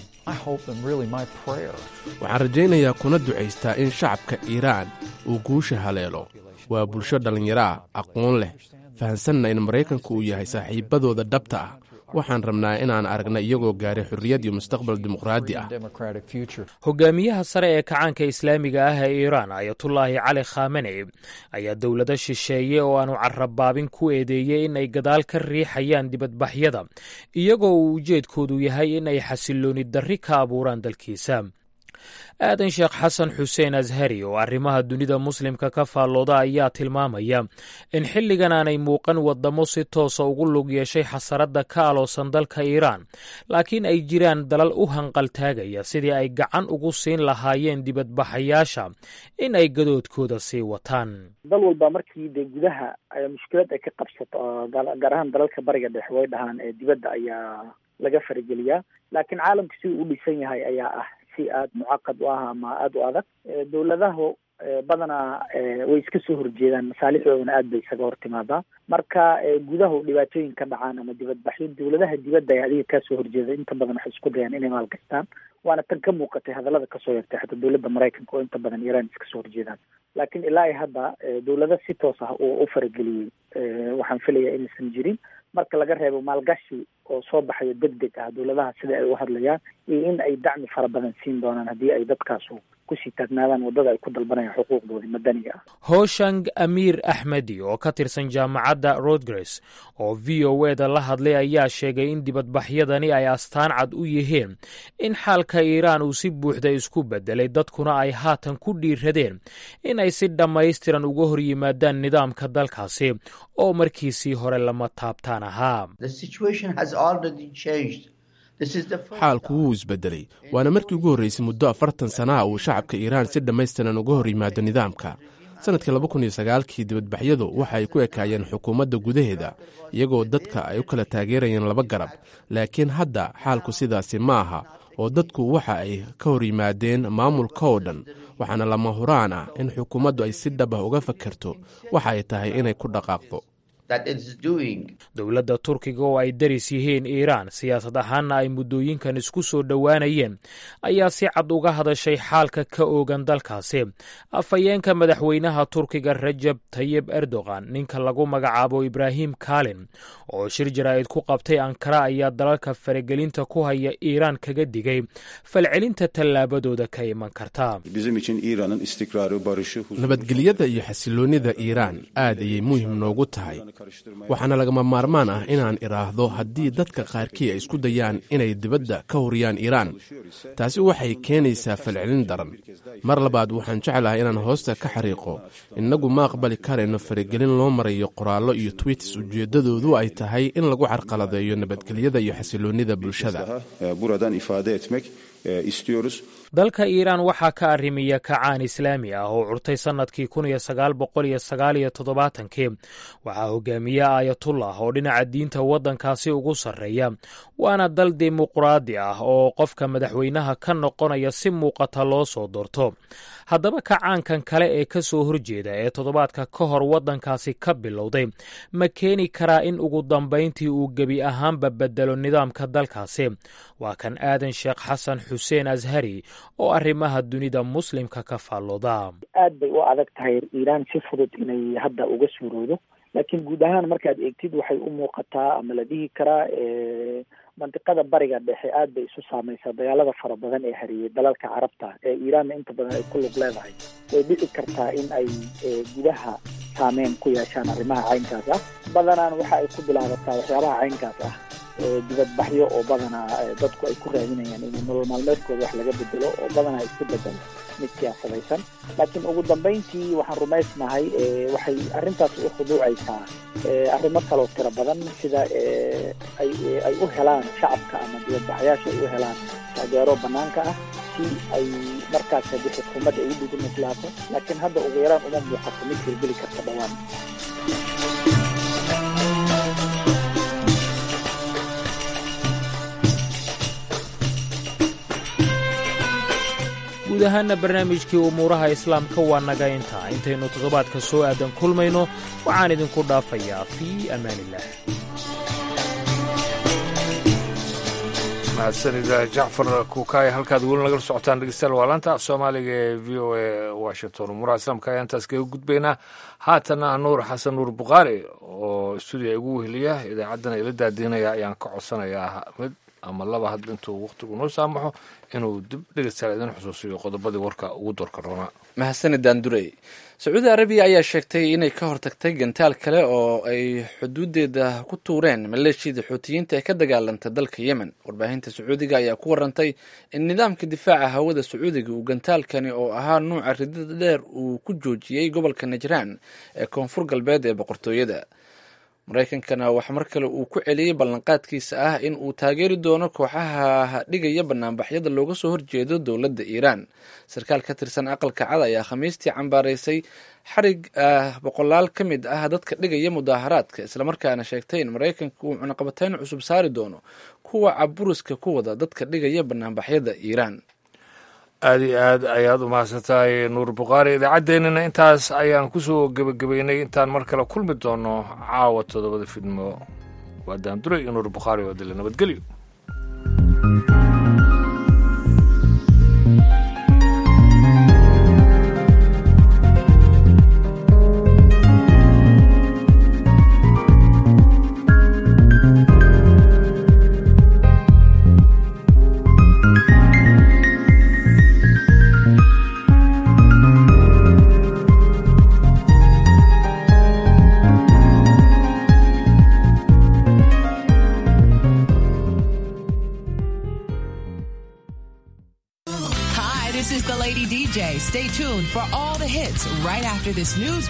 waxaan rajaynayaa kuna ducaystaa in shacabka iiraan uu guusha haleelo waa bulsho dhallinyaro ah aqoon leh fahansanna in maraykanku uu yahay saaxiibbadooda dhabta ah waxaan rabnaa inaan aragna iyagoo gaaray xorriyad iyo mustaqbal dimuqraadi ah hogaamiyaha sare ee kacaanka islaamiga ah ee iiraan ayatullaahi cali khaameney ayaa dowlado shisheeye oo aanu carrabaabin ku eedeeyey in ay gadaal ka riixayaan dibadbaxyada iyagoo uu ujeedkoodu yahay in ay xasillooni darri ka abuuraan dalkiisa aadan sheekh xasan xuseen ashari oo arrimaha dunida muslimka ka faallooda ayaa tilmaamaya in xilligan aanay muuqan waddamo si toosa ugu lug yeeshay xasaradda ka aloosan dalka iiraan laakiin ay jiraan dalal u hanqaltaagaya sidii ay gacan ugu siin lahaayeen dibadbaxayaasha in ay gadoodkooda sii wataan dal walba markii dee gudaha mushkilad ay ka qabsato gaar ahaan dalalka bariga dhexe way dhahaan ee dibadda ayaa laga farigeliyaa laakiin caalamka siduu u dhisan yahay ayaa ah si aada mucaqad u ah ama aada u adag dowladaha badanaa way iska soo horjeedaan masaalixdoodana aad bay isaga hor timaadaa marka gudaha dhibaatooyin ka dhacaan ama dibadbaxyo dawladaha dibadda ay adiga kaa soo horjeeda inta badan waxay isku dayaan inay maalgashtaan waana tan ka muuqatay hadallada kasoo yartay xataa dawladda maraykanka oo inta badan iiraan iska soo horjeedaan laakiin ilaa ay hadda dawlada si toos ah uu u farageliyey waxaan filayaa inaysan jirin marka laga reebo maalgashi oo soo baxayo deg deg ah dawladaha sida ay u hadlayaan iyo in ay dacmi fara badan siin doonaan haddii ay dadkaasu kusii taagnaadaan waddada ay ku dalbanayaan xuquuqdoodii madaniga ah hooshang amiir axmedi oo ka tirsan jaamacadda rodgres oo v o e da la hadlay ayaa sheegay in dibadbaxyadani ay astaan cad u yihiin in xaalka iiraan uu si buuxda isku bedelay dadkuna ay haatan ku dhiiradeen in ay si dhammaystiran uga hor yimaadaan nidaamka dalkaasi oo markiisii hore lama taabtaan ahaa xaalku wuu isbedelay waana markii ugu horreysay muddo afartan sanaha uu shacabka iiraan si dhammaystiran uga hor yimaado nidaamka sannadkii laba kun iyo sagaalkii dibadbaxyadu waxa ay ku ekaayeen xukuumadda gudaheeda iyagoo dadka ay u kala taageerayeen laba garab laakiin hadda xaalku sidaasi ma aha oo dadku waxa ay ka hor yimaadeen maamulka oo dhan waxaana lama huraan ah in xukuumaddu ay si dhab ah uga fakerto waxa ay tahay inay ku dhaqaaqdo dowladda turkiga oo ay daris yihiin iiraan siyaasad ahaanna ay muddooyinkan isku soo dhowaanayeen ayaa si cad uga hadashay xaalka ka oogan dalkaasi afhayeenka madaxweynaha turkiga rajab tayib erdogan ninka lagu magacaabo ibraahim kalin oo shir jaraa'id ku qabtay ankara ayaa dalalka faragelinta ku haya iiraan kaga digay falcelinta tallaabadooda ka iman karta nabadgelyada iyo xasiloonnida iiraan aad ayay muhim noogu tahay waxaana lagama maarmaan ah inaan idhaahdo haddii dadka qaarkii ay isku dayaan inay dibadda ka horiyaan iiraan taasi waxay keenaysaa falcelin daran mar labaad waxaan jeclahay inaan hoosta ka xariiqo innagu ma aqbali karayno faragelin loo marayo qoraallo iyo twiits ujeeddadoodu ay tahay in lagu carqaladeeyo nabadgelyada iyo xasiloonnida bulshada dalka iiraan waxaa ka arrimiya kacaan islaami ah oo curtay sannadkii kun iyo sagaal boqol iyo sagaal iyo toddobaatankii waxaa hogaamiye aayatullah oo dhinaca diinta waddankaasi ugu sarreeya waana dal dimuqraadi ah oo qofka madaxweynaha ka noqonaya si muuqata loo soo doorto haddaba kacaankan kale ee ka soo horjeeda ee toddobaadka ka hor waddankaasi ka bilowday ma keeni karaa in ugu dambayntii uu gebi ahaanba bedelo nidaamka dalkaasi waa kan aadan sheekh xasan xuseen ashari oo arrimaha dunida muslimka ka faallooda aad bay u adag tahay iiraan si fudud inay hadda uga suuroodo laakiin guud ahaan markaad eegtid waxay u muuqataa ama la dhihi karaa mandiqada bariga dhexe aad bay isu saamaysaa dagaalada fara badan ee hariyey dalalka carabta ee iiraanna inta badan ay ku lug leedahay way dhici kartaa in ay gudaha saameyn ku yeeshaan arrimaha caynkaas ah badanaan waxa ay ku bilaabataa waxyaabaha caynkaas ah dibadbaxyo oo badanaa dadku ay ku raadinayaan in nolol maalmeedkooda wax laga bedelo oo badanaa isku bedelo mid siyaasadaysan laakiin ugu dambayntii waxaan rumaysnahay waxay arrintaas u khuduucaysaa arrimo kaloo tiro badan sida ay ay u helaan shacabka ama dibadbaxyaasha ay u helaan taageero banaanka ah si ay markaas haddii xukuumadda ay u dhigimislaato laakiin hadda ugu yaraan uma muuqato mid hirgeli karta dhawaan guud ahaana barnaamijkii umuuraha islaamka waa naga intaa intaynu toddobaadka soo aadan kulmayno waxaan idinku dhaafayaa fii amaaniillah mahadsanida jacfar kukaay halkaad weli nagala socotaan dhegeystayaal waa laanta af soomaaliga ee v o a washington umuuraha islaamka ayaan taas kaga gudbaynaa haatana nuur xasan nuur bukhaari oo stuudiya igu weheliya idaacaddana ila daadiinaya ayaan ka codsanayaa mid ama laba hadba intuu wakhtigu noo saamaxo inuu dib dhegeystayaal idin xusuusiyo qodobadii warka ugu doorka roonaa mahadsanidaan durey sacuudi arabiya ayaa sheegtay inay ka hortagtay gantaal kale oo ay xuduudeeda ku tuureen maleeshiyada xuutiyiinta ee ka dagaalanta dalka yemen warbaahinta sacuudiga ayaa ku warantay in nidaamka difaaca hawada sacuudiga uu gantaalkani oo ahaa nuuca ridada dheer uu ku joojiyey gobolka najraan ee koonfur galbeed ee boqortooyada maraykankana waxaa mar kale uu ku celiyey ballanqaadkiisa ah in uu taageeri doono kooxaha dhigaya banaanbaxyada looga soo horjeedo dowladda iiraan sarkaal ka tirsan aqalka cad ayaa khamiistii cambaaraysay xarig boqolaal ka mid ah dadka dhigaya mudaaharaadka islamarkaana sheegtay in maraykanka uu cunaqabatayn cusub saari doono kuwa caburiska ku wada dadka dhigaya banaanbaxyada iiraan aada iyo aad ayaad u mahadsantahay nuur bukhaari idaacaddeenina intaas ayaan kusoo gebagabeynay intaan mar kale kulmi doono caawa toddobada fidmo waa daandure iyo nuur bukhaari oo dile nabadgelyo Hi, this is the Lady DJ. Stay tuned for all the hits right after this news